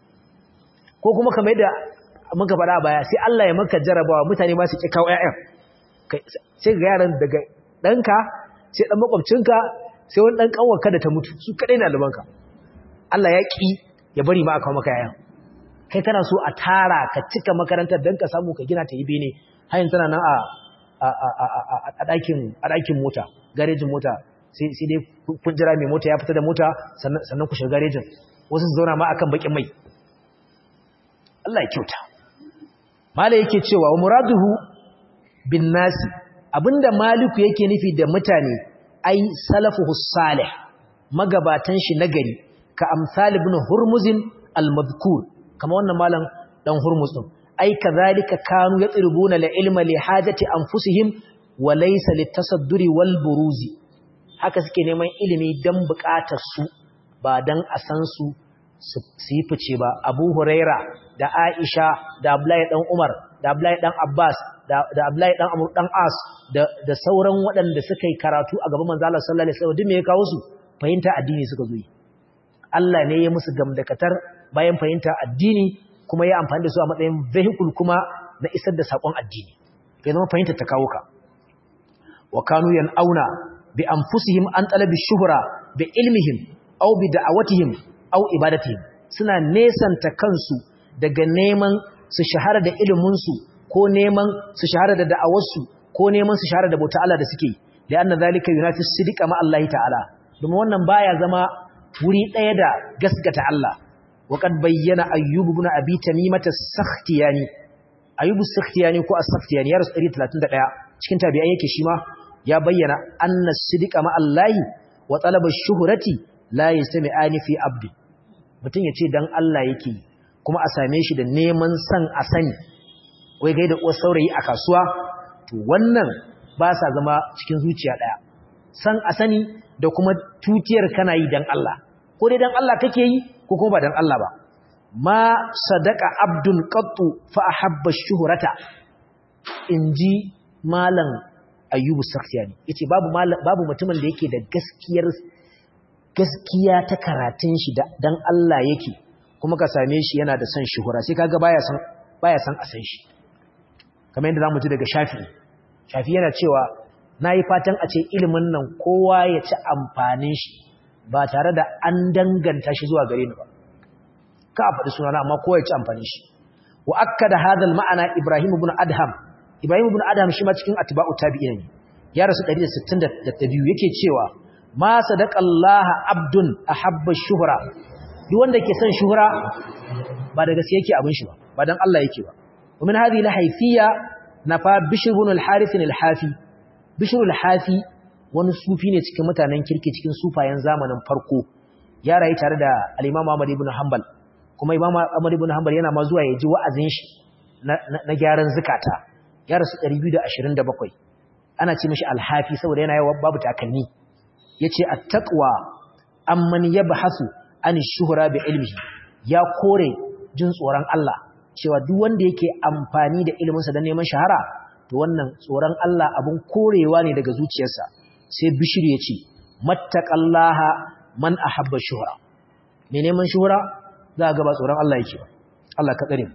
ko kuma kamar yadda muka faɗa baya sai Allah ya maka jarabawa mutane ma su ƙi kawo ƴaƴan sai ga yaran daga ɗanka sai ɗan makwabcinka sai wani ɗan ƙanwarka da ta mutu su kaɗai na libanka Allah ya ƙi ya bari ma a kawo maka ƴaƴan kai kana so a tara ka cika makarantar don ka samu ka gina ta yi bene hayin tana nan a ɗakin mota garejin mota sai dai kun jira mai mota ya fita da mota sannan ku shiga garejin wasu su zauna ma akan bakin mai Allah ya kyauta mala yake cewa wa muraduhu bin nasi abinda maliku yake nufi da mutane ai salafuhu salih magabatan shi nagari ka amsal ibn hurmuzin al-madhkur kama wannan malam dan hurmuz din ai kadhalika kanu yatrubuna la ilma li hajati anfusihim wa laysa litasadduri wal buruzi haka suke neman ilimi dan bukatar su ba dan a san su su yi fice ba Abu Huraira da Aisha da Abdullahi dan Umar da Abdullahi dan Abbas da da Abdullahi dan Amr dan As da da sauran waɗanda suka yi karatu a gaban manzo Allah sallallahu alaihi wasallam duk me ya kawo su fahimta addini suka zo yi Allah ne ya musu gamdakatar bayan fahimta addini kuma ya amfani da su a matsayin vehicle kuma na isar da sakon addini kai zama fahimta ta kawo ka wa kanu auna bi anfusihim an talabi shuhra bi ilmihim aw bi da'awatihim aw ibadatihim suna nesanta kansu daga neman su shahara da ilimin su ko neman su shahara da da'awarsu ko neman su shahara da bauta Allah da suke da anna zalika yunafi sidqa ma Allah ta'ala domin wannan baya zama wuri ɗaya da gaskata Allah وقد بين أيوب بن أبي تميمة السختياني أيوب السختياني كو السختياني يرس 131 cikin tabi'ai yake shi ma ya bayyana anna sidqa ma Allah wa talaba shuhrati la yastami'ani fi abdi mutun yace dan Allah yake kuma a same shi da neman san a sani wai gaida uwar saurayi a kasuwa to wannan ba sa zama cikin zuciya daya san a sani da kuma tutiyar kana yi dan Allah ko dai dan Allah kake yi ko kuma ba dan Allah ba ma sadaka abdun qattu fa ahabba shuhrata inji malam ayyubu sakhtiyani yace babu babu mutumin da yake da gaskiyar gaskiya ta karatun shi dan Allah yake kuma ka same shi yana da son shuhura sai kaga baya san baya san a san shi kamar yadda zamu ji daga Shafi Shafi yana cewa nayi fatan a ce ilimin nan kowa ya ci amfanin shi ba tare da an danganta shi zuwa gare ni ba ka faɗi sunana amma kowa ya ci amfani shi wa akkada hadha al-ma'ana Ibrahim ibn Adham Ibrahim ibn Adham shi ma cikin atba'u tabi'in ya rasu 162 yake cewa ma sadaqallaha abdun ahabba shuhra duk wanda ke son shuhra ba da gaske yake abin shi ba ba dan Allah yake ba ومن هذه الحيثية نفى بشر بن الحارث الحافي بشر الحافي wani sufi ne cikin mutanen kirki cikin sufayen zamanin farko ya rayu tare da al-Imam Ahmad ibn Hanbal kuma Imam Ahmad ibn Hanbal yana ma zuwa ya ji wa'azin shi na gyaran zakata ya rasu 227 ana ce mishi al-Hafi saboda yana yawa babu takalmi yace at-taqwa amman yabhasu an shuhra bi ilmihi ya kore jin tsoron Allah cewa duk wanda yake amfani da iliminsa don neman shahara to wannan tsoron Allah abun korewa ne daga zuciyarsa sai bishir ya ce mattaqallaha man ahabba shuhra me neman shuhra za ga ba tsoron Allah yake ba Allah ka tsare mu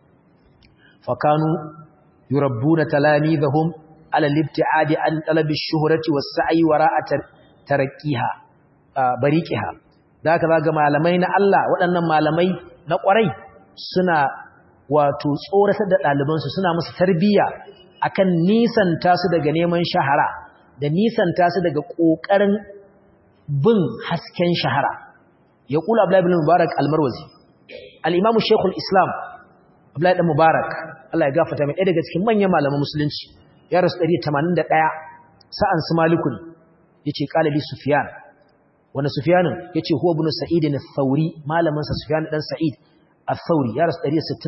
fakanu yurabbuna talamidahum ala al-ibtiadi an talabi ash-shuhrati was-sa'i wara'a tarqiha bariqiha da ka ga malamai na Allah waɗannan malamai na ƙwarai suna wato tsoratar da ɗalibansu suna musu tarbiyya akan nisanta su daga neman shahara da nisanta su daga ƙoƙarin bin hasken shahara ya kula Abdullahi ibn Mubarak al-Marwazi al-Imam Sheikhul Islam Abdullahi ibn Mubarak Allah ya gafarta mai ɗaya daga cikin manyan malaman musulunci ya rasu 181 sa'an su Malikun yace qalabi Sufyan wanda Sufyan yace huwa ibn Sa'id al-Thawri malamin sa Sufyan dan Sa'id al-Thawri ya rasu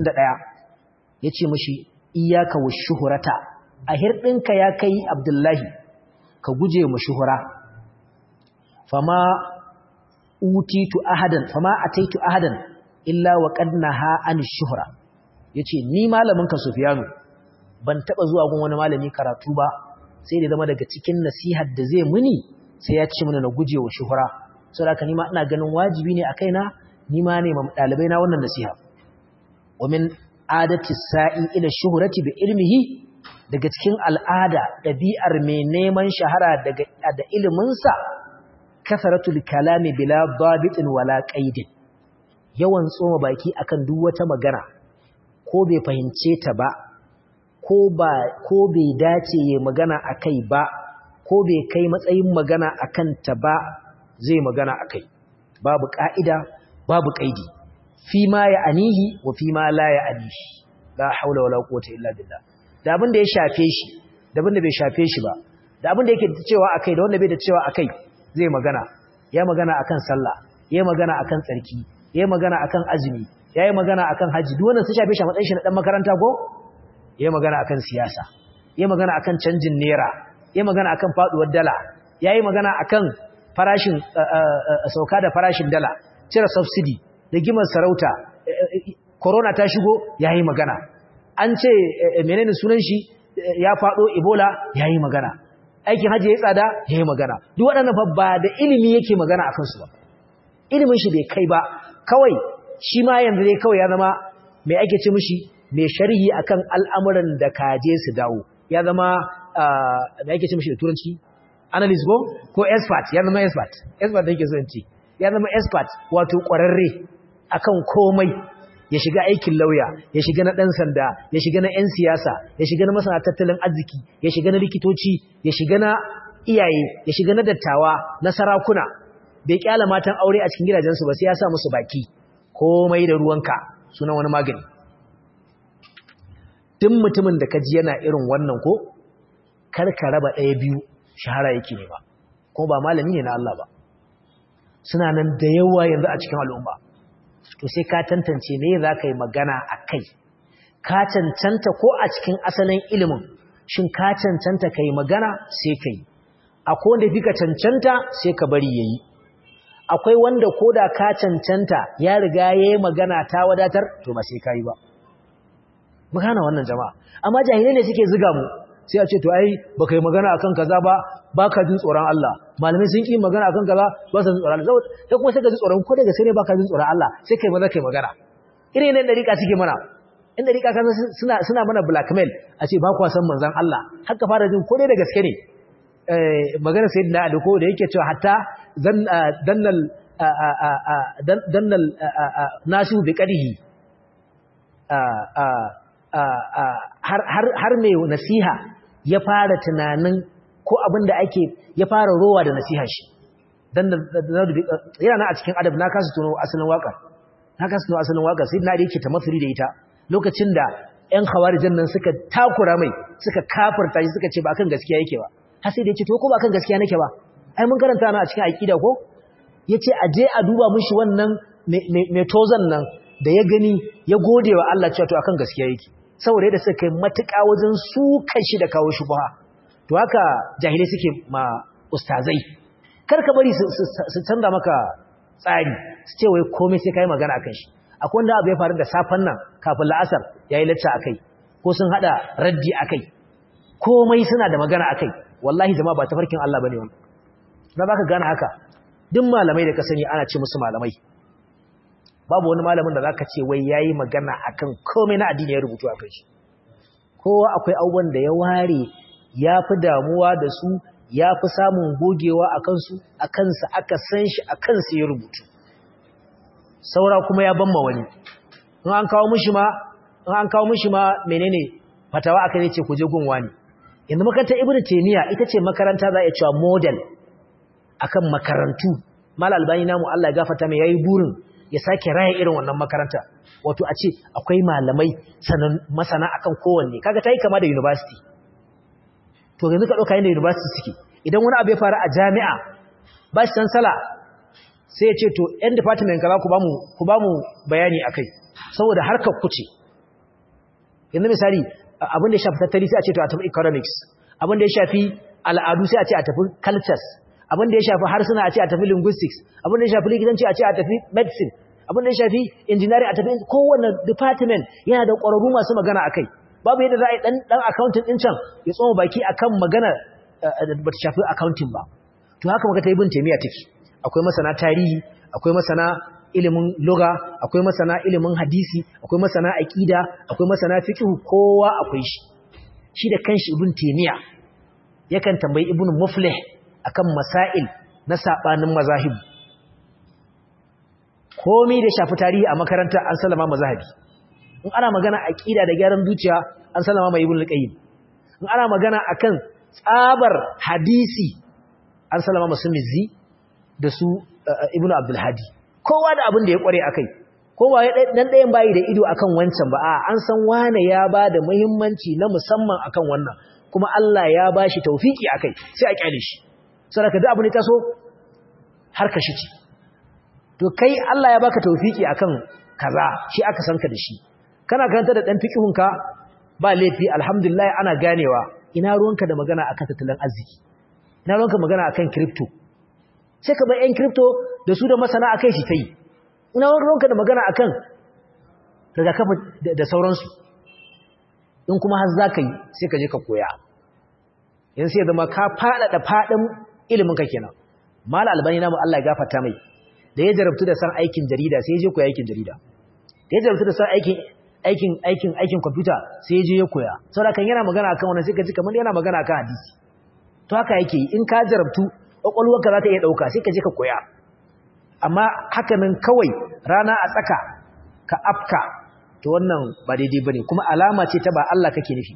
161 yace mishi iyyaka wash-shuhrata a hirdinka ya kai Abdullahi ka guje mu shuhura fama utitu ahadan fama ataitu ahadan illa wa qad naha an shuhra yace ni malamin ka Sufyanu ban taba zuwa gun wani malami karatu ba sai da zama daga cikin nasihar da zai muni sai ya ce mana na guje wa shuhura saboda ni ma ina ganin wajibi ne a kaina ni ma ne ma dalibai na wannan nasiha wa min adati sa'i ila shuhrati bi ilmihi daga cikin al'ada ɗabi'ar mai neman shahara daga da iliminsa kasaratul kalami bila babitin wala qaidin yawan tsoma baki akan duk wata magana ko bai fahimce ta ba ko ba ko bai dace ya magana akai ba ko bai kai matsayin magana akan ta ba zai magana akai babu ka'ida babu qaidi fi ma ya anihi wa fi ma la ya anihi la haula wala quwwata illa billah da abin da ya shafe shi da abin da bai shafe shi ba da abin da yake da cewa akai da wanda bai da cewa akai zai magana ya magana akan sallah ya magana akan tsarki ya magana akan azumi ya yi magana akan haji duk wannan sun shafe shi a matsayin shi na dan makaranta ko ya magana akan siyasa ya magana akan canjin naira ya magana akan faduwar dala ya yi magana akan farashin sauka da farashin dala cire subsidy da gimar sarauta corona ta shigo ya yi magana an ce menene sunan shi ya faɗo ebola ya yi magana aikin hajji ya tsada ya yi magana duk waɗannan fa ba da ilimi yake magana a kansu ba ilimin shi bai kai ba kawai shi ma yanzu dai kawai ya zama mai ake ce mishi mai sharhi akan al'amuran da kaje su dawo ya zama mai ake ce mishi da turanci analyst go ko expert ya zama expert expert da yake so in ce ya zama expert wato ƙwararre akan komai ya shiga aikin lauya ya shiga na ɗan sanda ya shiga na 'yan siyasa ya shiga na masana tattalin arziki ya shiga na likitoci ya shiga na iyaye ya shiga na dattawa na sarakuna bai kyala matan aure a cikin gidajensu ba sai ya sa musu baki komai da ruwanka sunan wani magani duk mutumin da ka ji yana irin wannan ko kar ka raba ɗaya biyu shahara yake ne ba ko ba malami ne na Allah ba suna nan da yawa yanzu a cikin al'umma to sai ka tantance me za ka yi magana a kai ka cancanta ko a cikin asalin ilimin shin ka cancanta ka yi magana sai ka yi akwai wanda fi ka cancanta sai ka bari ya yi akwai wanda ko da ka cancanta ya riga ya yi magana ta wadatar to ba sai ka yi ba magana wannan jama'a amma jahilai ne suke ziga mu sai a ce to ai baka yi magana akan kaza ba baka jin tsoron Allah malamai sun ki magana akan kaza ba su jin tsoron Allah sai kuma sai ka ji tsoron ko daga sai ne baka jin tsoron Allah sai kai maza kai magana irin ne dariƙa suke mana in dariƙa kan suna suna mana blackmail a ce ba ku san manzon Allah har ka fara jin ko dai da gaske ne eh magana sayyidina Ali ko da yake cewa hatta dan dannal dannal nasu bi qadihi har mai nasiha ya fara tunanin ko abin da ake ya fara rowa da nasiha shi dan yana na a cikin adab na kasu tuno asalin waka na kasu tuno asalin waka sai na da yake tamassuli da ita lokacin da ƴan khawarijan nan suka takura mai suka kafirta shi suka ce ba kan gaskiya yake ba har sai da yake to ko ba kan gaskiya nake ba ai mun karanta na a cikin aqida ko yace a je a duba mishi wannan mai tozan nan da ya gani ya gode wa Allah cewa to akan gaskiya yake saboda yadda suka kai matuƙa wajen sukan shi da kawo shubha to haka jahilai suke ma ustazai kar ka bari su canza maka tsari su ce wai komai sai kai magana akan shi akwai wanda abu ya faru da safan nan kafin la'asar yayi lacca akai ko sun hada raddi akai komai suna da magana akai wallahi jama'a ba tafarkin Allah bane wannan na baka gane haka duk malamai da ka sani ana ce musu malamai babu wani malamin da zaka ce wai yayi magana akan komai na addini ya rubutu akan shi kowa akwai abubuwan da ya ware ya fi damuwa da su ya fi samun gogewa a kansu a kansa aka san shi a kansa ya rubutu saura kuma ya ban ma wani in an kawo mishi ma in an kawo mishi ma menene fatawa aka ne ce ku je gunwa ne yanzu makarantar ibnu taymiya ita ce makaranta za a iya cewa model akan makarantu mal albani namu Allah ya gafarta mai yayi burin ya sake raya irin wannan makaranta wato a ce akwai malamai sanan masana akan kowanne kaga tayi kama da university to yanzu ka dauka yanda university suke idan wani abu ya faru a jami'a ba shi san sala sai ya ce to yan department kaza ku bamu ku bamu bayani akai saboda harkar ku ce yanzu misali abin da ya shafi tattali sai a ce to a tafi economics abin da ya shafi al'adu sai a ce a tafi cultures abin da ya shafi harsuna a ce a tafi linguistics abin da ya shafi likitanci a ce a tafi medicine abin da ya shafi engineering a tafi kowane department yana da ƙwararru masu magana a kai babu yadda za a yi ɗan accounting ɗin can ya tsoma baki a kan magana da ba ta shafi accounting ba to haka maka ta yi bin taimiyya take akwai masana tarihi akwai masana ilimin loga akwai masana ilimin hadisi akwai masana aƙida akwai masana fiqh kowa akwai shi shi da kanshi ibn taymiya yakan tambayi ibn muflih akan masail na sabanin mazahib komai da shafi tarihi a makarantar an salama mazahabi in ana magana aqida da gyaran zuciya an salama mai ibn al-qayyim in ana magana akan tsabar hadisi an salama musulmizi da su ibn abdul hadi kowa da abin da ya kware akai kowa ya dan dayan bayi da ido akan wancan ba a an san wane ya ba da muhimmanci na musamman akan wannan kuma Allah ya bashi tawfiki akai sai a kyale shi saboda duk abin da taso har ka shi to kai Allah ya baka tawfiki akan kaza shi aka san ka da shi kana karanta da dan fiqihunka ba laifi alhamdulillah ana ganewa ina ruwanka da magana akan tattalin arziki ina ruwanka magana akan crypto sai ka bar yan crypto da su da masana akai shi tai ina ruwanka da magana akan rigakafi da sauransu in kuma har za ka yi sai ka je ka koya yanzu sai zama ka faɗaɗa faɗin iliminka kenan mala albani namu Allah ya gafarta mai da ya jarabtu da san aikin jarida sai ya je koya aikin jarida da ya jarabtu da san aikin aikin aikin aikin kwamfuta sai ya je ya koya saboda kan yana magana akan wannan sai ka ji kamar yana magana akan hadisi to haka yake in ka jarabtu kwakwalwarka za ta iya ɗauka sai ka je ka koya amma haka nan kawai rana a tsaka ka afka to wannan ba daidai bane kuma alama ce ta ba Allah kake nufi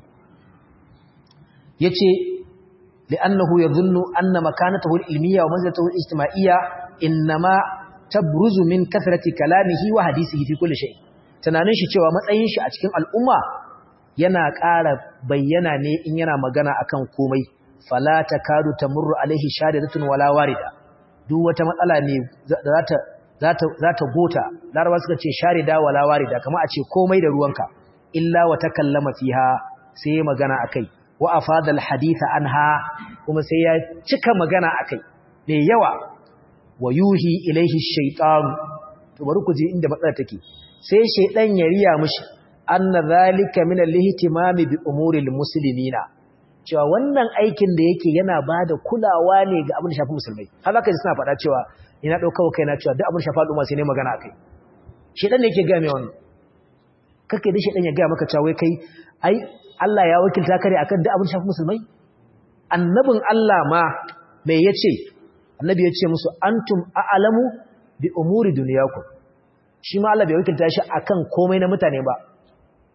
yace li'annahu yadhunnu anna makanatahu al-ilmiyya wa manzilatahu al-ijtima'iyya inma tabruzu min kathrati kalamihi wa hadisihi fi kulli shay tunanin shi cewa matsayin shi a cikin al'umma yana ƙara bayyana ne in yana magana akan komai fala takadu tamurru alaihi shadidatun wala warida duk wata matsala ne za ta za ta gota larabawa suka ce sharida wala warida kamar a ce komai da ruwanka illa wa takallama fiha sai magana akai wa afada alhadith anha kuma sai ya cika magana akai me yawa wa yuhi ilaihi shaytan to bari ku ji inda matsala take sai shaydan ya riya mishi anna zalika min alihtimami bi umuri almuslimina cewa wannan aikin da yake yana bada kulawa ne ga abin da shafi musulmai har zaka ji suna faɗa cewa ina dauka kai na cewa duk abin shafa al'umma sai ne magana akai shaydan ne yake ga mai wannan kake da shaydan ya ga maka cewa wai kai ai Allah ya wakilta kare akan duk abin shafi musulmai annabin Allah ma me yace annabi yace musu antum a'lamu bi umuri dunyakum shi ma Allah bai wakilta shi akan komai na mutane ba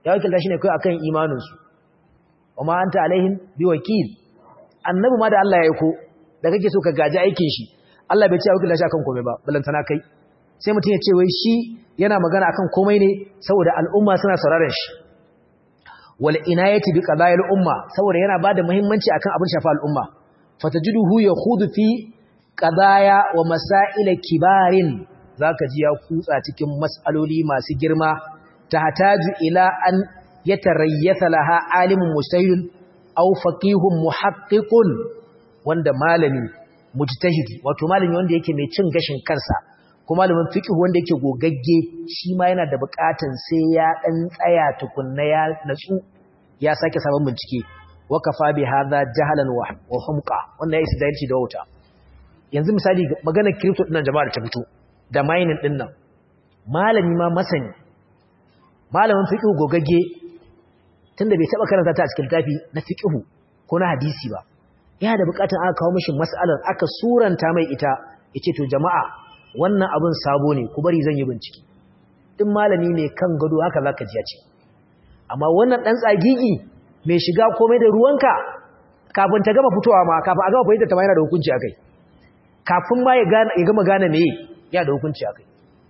ya wakilta shi ne kai akan imaninsu wama anta alaihim biwakil annabi ma da Allah ya aiko da kake so ka gaji aikin shi Allah bai ce ya wakilta shi akan komai ba balantana kai sai mutum ya ce wai shi yana magana akan komai ne saboda al'umma suna sauraron shi wal inayati bi qadayil umma saboda yana bada muhimmanci akan abin shafa al'umma fatajiduhu yakhudu fi qadaya wa masail kibarin zaka ji ya kutsa cikin mas'aloli masu girma tahtaju ila an yatarayyatha laha alimun mujtahidun aw faqihun muhaqqiqun wanda malami mujtahidi wato malami wanda yake mai cin gashin kansa ko malamin fiqh wanda yake gogagge shi ma yana da bukatun sai ya dan tsaya tukunna ya natsu ya sake sabon bincike wa kafa bi hadha jahalan wa humqa wannan yayi sidalci da wauta yanzu misali magana crypto dinnan jama'a da ta fito da mining dinnan malami ma masani malamin fiqh gogagge tunda bai taba karanta ta a cikin tafi na fiqh ko na hadisi ba yana da bukatun aka kawo mishi mas'alar aka suranta mai ita yace to jama'a wannan abin sabo ne ku bari zan yi bincike din malami ne kan gado haka zaka ji ya ce amma wannan dan tsagigi mai shiga komai da ruwanka kafin ta gama fitowa ma kafin a gama fahimta ta ma yana da hukunci akai kafin ma ya gane ya gama gane meye yana da hukunci akai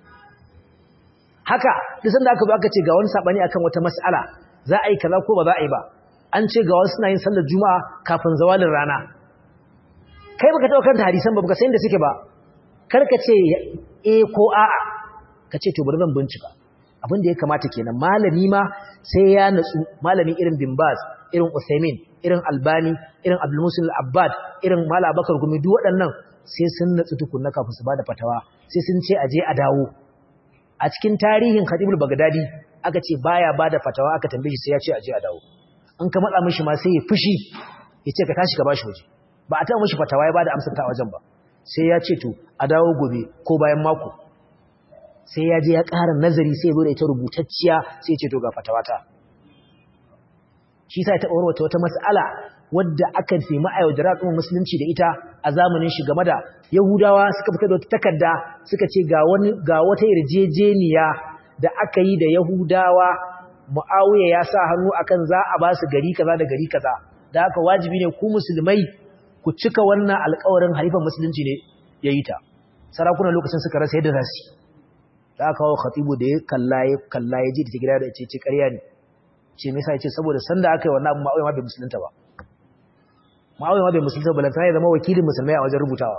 haka duk sanda aka zo aka ce ga wani sabani akan wata mas'ala za a yi kaza ko ba za a yi ba an ce ga wasu suna yin sallar juma'a kafin zawalin rana kai baka taɓa karanta hadisan ba baka san da suke ba karka ce e ko a'a ka ce to bari zan bincika abin da ya kamata kenan malami ma sai ya natsu malami irin bin baz irin usaimin irin albani irin abdul musul abbad irin mala bakar gumi duk waɗannan sai sun natsu tukunna kafin su bada fatawa sai sun ce aje a dawo a cikin tarihin khatibul bagdadi aka ce baya bada fatawa aka tambaye shi sai ya ce aje a dawo in ka matsa mishi ma sai ya fushi ya ce ka tashi ka bashi waje ba a taɓa mishi fatawa ya bada amsar ta wajen ba sai ya ce to a dawo gobe ko bayan mako sai ya je ya ƙara nazari sai ya zo da ita rubutacciya sai ya ce to ga fatawata shi sa ya taɓa wata wata mas'ala wadda aka fi ma'ayyadar al'ummar musulunci da ita a zamanin shi game da yahudawa suka fita da wata takarda suka ce ga wani ga wata yarjejeniya da aka yi da yahudawa mu'awiya ya sa hannu akan za a ba su gari kaza da gari kaza da haka wajibi ne ku musulmai ku cika wannan alƙawarin halifan musulunci ne ya yi ta sarakunan lokacin suka rasa yadda za su da aka kawo khatibu da ya kalla ya kalla ya ji da gida da ce ce ƙarya ne ce me yasa ya ce saboda sanda aka yi wannan abu ma'auya ma bai musulunta ba ma'auya ma bai musulunta ba lantana ya zama wakilin musulmai a wajen rubutawa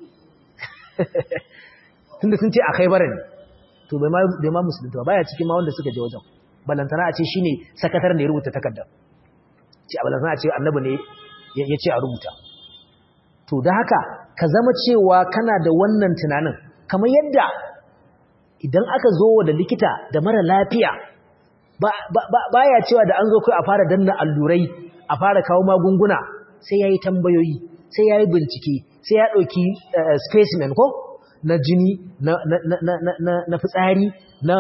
tunda sun ce a kai bara ne to bai ma musulunta ba baya cikin ma wanda suka je wajen balantana a ce shine sakataren da ya rubuta takardar ce a balantana a ce annabi ne ya ce a rubuta to da haka ka zama cewa kana da wannan tunanin kamar yadda idan aka zo da likita da mara lafiya ba ya cewa da an zo kai a fara danna allurai a fara kawo magunguna sai ya yi tambayoyi sai ya yi bincike sai ya ɗauki specimen ko na jini na fitsari na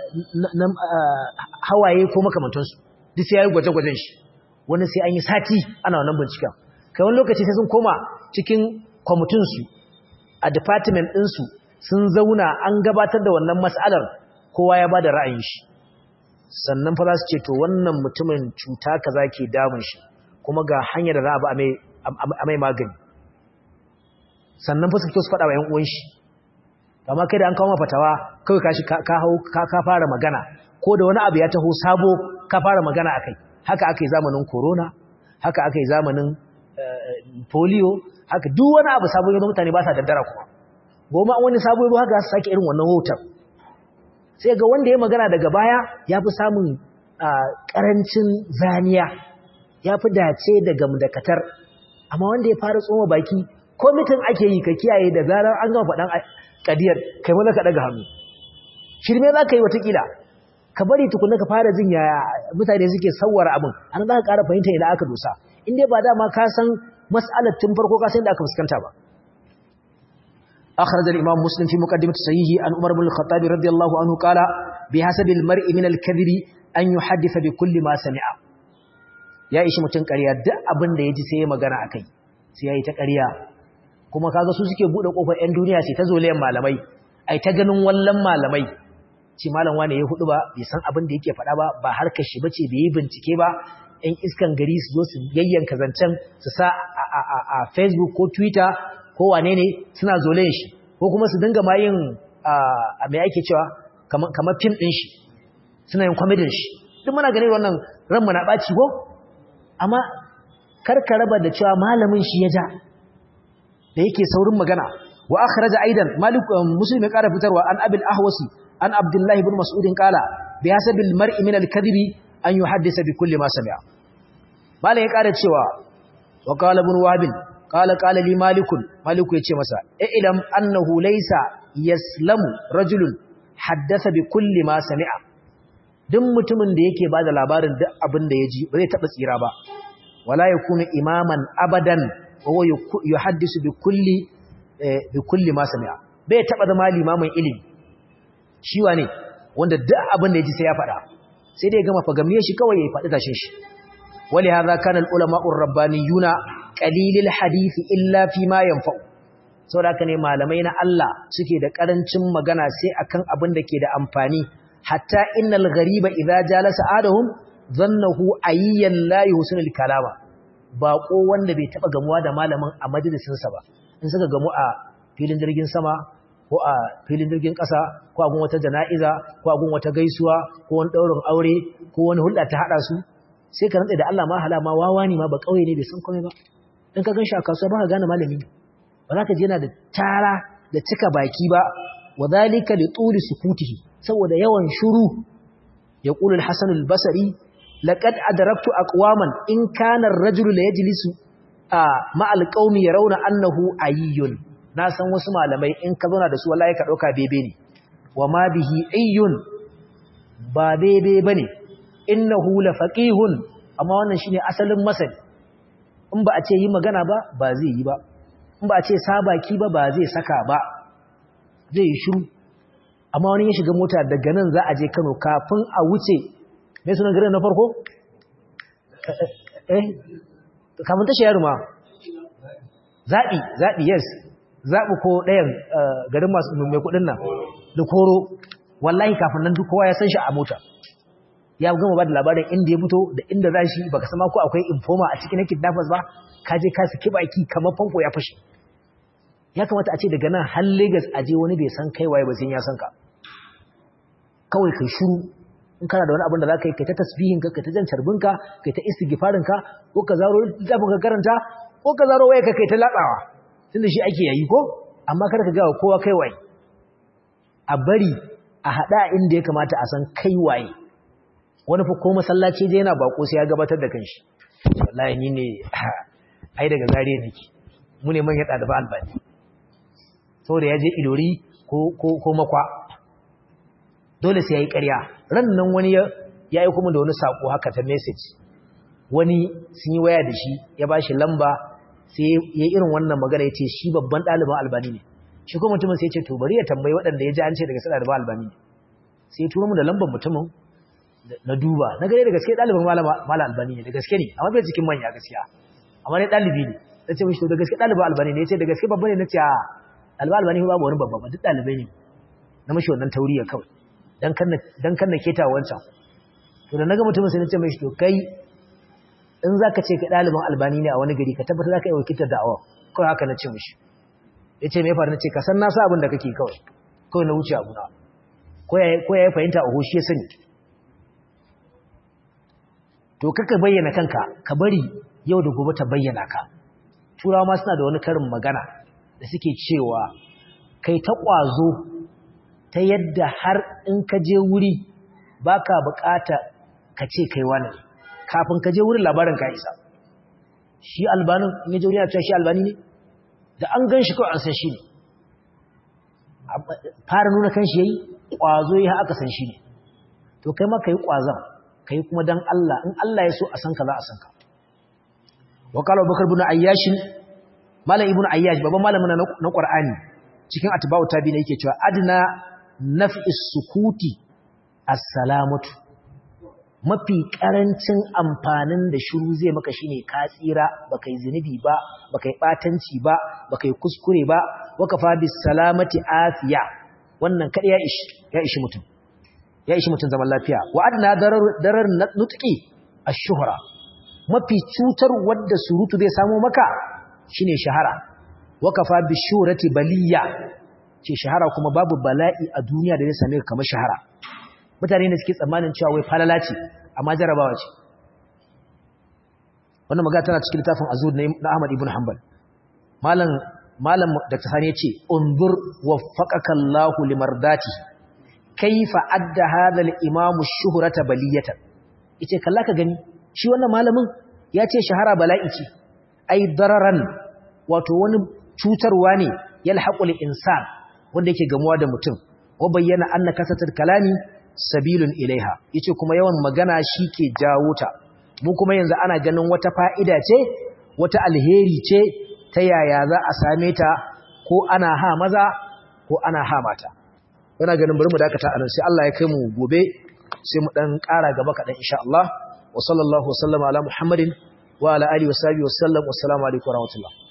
hawaye ko makamantansu duk sai ya yi gwaje-gwajen shi wani sai an yi sati ana wannan binciken kai wani lokaci sai sun koma cikin kwamitinsu a department ɗinsu sun zauna an gabatar da wannan matsalar kowa ya ba da ra'ayin shi sannan fa za su ce to wannan mutumin cuta kaza ke damun shi kuma ga hanyar da za a ba a mai magani sannan fa su fito su faɗa wa 'yan uwan shi amma kai da an kawo mafatawa kawai ka shi ka fara magana ko da wani abu ya taho sabo ka fara magana akai haka aka yi zamanin corona haka aka yi zamanin polio haka duk wani abu sabo yanzu mutane ba sa daddara kuma goma wani sabo yanzu haka su sake irin wannan hoton sai ga wanda ya magana daga baya ya fi samun karancin zaniya ya fi dace da gamdakatar amma wanda ya fara tsoma baki ko mitin ake yi ka kiyaye da zarar an gama faɗan kadiyar kai maza ka ɗaga hannu shirme za ka yi watakila ka bari tukunna ka fara jin yaya mutane suke sauwara abin an za ka ƙara fahimta ina aka dosa in dai ba dama ka san mas'alar tun farko ka san da aka fuskanta ba أخرج الإمام مسلم في مقدمة صحيحه عن عمر بن الخطاب رضي الله عنه قال بحسب المرء من الكذب أن يحدث بكل ما سمع ya ishi mutum ƙarya duk abin da ya ji sai ya magana a kai sai ya yi ta ƙarya kuma kaga su suke buɗe ƙofar 'yan duniya sai ta zolayen malamai ai ta ganin wallan malamai ce malam wane ya hudu ba bai san abin da yake faɗa ba ba harkar shi bace bai yi bincike ba ɗan iskan gari su zo su yayyanka zancen su sa a facebook ko twitter ko wane ne suna zolayen shi ko kuma su dinga ma yin a mai ake cewa kamar fim ɗin shi suna yin kwamidin shi duk muna ganin wannan ranmu na ɓaci ko amma karka raba da cewa malamin shi ya ja da yake saurin magana wa akhraja aidan malik muslim ya ƙara fitarwa an abil ahwasi an abdullahi ibn mas'ud qala bi hasabil mar'i min al-kadhibi an yuhaddisa bi kulli ma sami'a malam ya ƙara cewa wa qala ibn wahb qala qala li malik malik ya ce masa ilam annahu laysa yaslamu rajulun haddasa bi kulli ma sami'a duk mutumin da yake bada labarin duk abin da ya ji ba zai taba tsira ba wala yakunu imaman abadan wa yuhaddisu bi kulli bi kulli ma sami'a bai taba zama limamin ilimi shi wane wanda duk abin da ya ji sai ya faɗa sai dai gama fagamiye shi kawai ya faɗi tashin shi wali hadha kana al ulama ur rabbaniyuna qalilil hadisi illa fi ma yanfa'u saboda haka ne malamai na Allah suke da karancin magana sai akan abin da ke da amfani hatta innal ghariba idza jalasa adahum zannahu ayyan la yuhsinul kalama bako wanda bai taba gamuwa da malamin a majalisin sa ba in suka gamu a filin jirgin sama ko a filin jirgin kasa ko a gun wata jana'iza ko a gun wata gaisuwa ko wani daurin aure ko wani hulɗa ta hada su sai ka rantsa da Allah ma hala ma wawa ne ma ba kauye ne bai san komai ba in ka gan shi a kasuwa ba ka gane malami ba za ka je yana da tara da cika baki ba wa zalika li tuli sukutihi saboda yawan shuru ya qulu al-hasan al-basri laqad adraktu aqwaman in kana ar-rajulu la yajlisu ma al-qaumi yarawna annahu ayyun na san wasu malamai in ka zauna da su wallahi ka dauka bebe ne wa ma bihi ayyun ba bebe bane innahu la faqihun amma wannan shine asalin masani in ba a ce yi magana ba ba zai yi ba in ba a ce sabaki ba ba zai saka ba zai yi shiru amma wani ya shiga mota daga nan za a je Kano kafin a wuce mai sunan garin na farko eh kafin tashi yaro ma zaɓi zaɓi yes zaɓi ko ɗayan garin masu mai kuɗin nan da koro wallahi kafin nan duk kowa ya san shi a mota ya gama ba da labarin inda ya fito da inda za shi baka sama ko akwai informa a cikin kidnappers ba ka je ka saki baki kamar fanko ya fashe ya kamata a ce daga nan har Lagos a je wani bai san kai waye ba sai ya san ka kawai kai shiru in kana da wani abin da za ka yi kai ta tasbihin ka kai ta jan carbin ka kai ta istighfarin ka ko ka zaro littafin ka karanta ko ka zaro waye ka kai ta latsawa tunda shi ake yayi ko amma kada ka ga kowa kai waye a bari a hada inda ya kamata a san kai waye wani fa ko masallaci je yana bako sai ya gabatar da kanshi wallahi ni ne ai daga zariya nake mu ne manyan ɗaliban albani saboda ya je ilori ko makwa dole sai ya yi ƙarya ran nan wani ya yi kuma da wani saƙo haka ta message wani sun yi waya da shi ya ba shi lamba sai ya irin wannan magana ya ce shi babban ɗaliban albani ne shi kuma mutumin sai ya ce to bari ya tambayi waɗanda ya ji an ce daga sai ɗaliban albani ne sai ya turo mu da lambar mutumin na duba na gare da gaske ɗaliban malam albani ne da gaske ne amma bai cikin manya gaskiya amma ne ɗalibi ne na ce mishi to da gaske ɗaliban albani ne ya ce da gaske babba ne na ce a ɗaliban albani babu wani babba ba duk ɗalibai ne na mashi wannan tauriya kawai dan kan na keta wancan to da naga mutumin sai na ce mishi to kai in zaka ce ka ɗaliban albani ne a wani gari ka tabbata zaka yi wakiltar da'awa kawai haka na ce mishi ya ce me ya faru na ce ka san na sa abin da kake kawai kawai na wuce abu na ko ya yi fahimta a hoshi ya sani to kaka bayyana kanka ka bari yau da gobe ta bayyana ka turawa ma suna da wani karin magana da suke cewa kai ta ƙwazo ta yadda har in ka je wuri baka bukata ka ce kai wani kafin ka je wurin labarin ka isa shi albanin in ya je wuri a cewa shi albani ne da an gan shi kawai an san shi ne fara nuna kan shi yayi ƙwazo ya aka san shi ne to kai ma ka yi ƙwazon kai kuma dan Allah in Allah ya so a san ka za a san ka wa qala Abubakar ibn Ayyash malam ibn Ayyash babban malamin na Qur'ani cikin atba'u tabi'in yake cewa adna naf'is sukuti as-salamatu mafi karancin amfanin da shiru zai maka shine ka tsira baka yi zinubi ba baka yi batanci ba baka yi kuskure ba waka fa bis salamati afiya wannan kada ya ishi ya ishi mutum ya ishi mutum zaman lafiya wa adna darar darar nutqi ash-shuhra mafi cutar wadda surutu zai samu maka shine shahara wa kafa bi shurati baliya ce shahara kuma babu bala'i a duniya da zai same ka kamar shahara mutane ne suke tsammanin cewa wai falala ce amma jarabawa ce wannan magana tana cikin littafin azur na Ahmad ibn Hanbal malam malam Dr. Sani yace unzur waffaqaka Allahu limardati kaifa adda hadha al-imam ash-shuhrata baliyatan yace kalla ka gani shi wannan malamin yace shahara bala'i ce ai dararan wato wani cutarwa ne yalhaqul insan wanda yake gamuwa da mutum wa bayyana anna kasatul kalami sabilun ilaiha yace kuma yawan magana shike jawo ta mu kuma yanzu ana ganin wata fa'ida ce wata alheri ce ta yaya za a same ta ko ana ha maza ko ana ha mata yana ganin bari mu dakata anan sai Allah ya kai mu gobe sai mu dan ƙara gaba kaɗan insha Allah wa sallallahu wa sallama ala Muhammadin wa ala alihi wa sahbihi wa sallam wa assalamu alaikum wa rahmatullah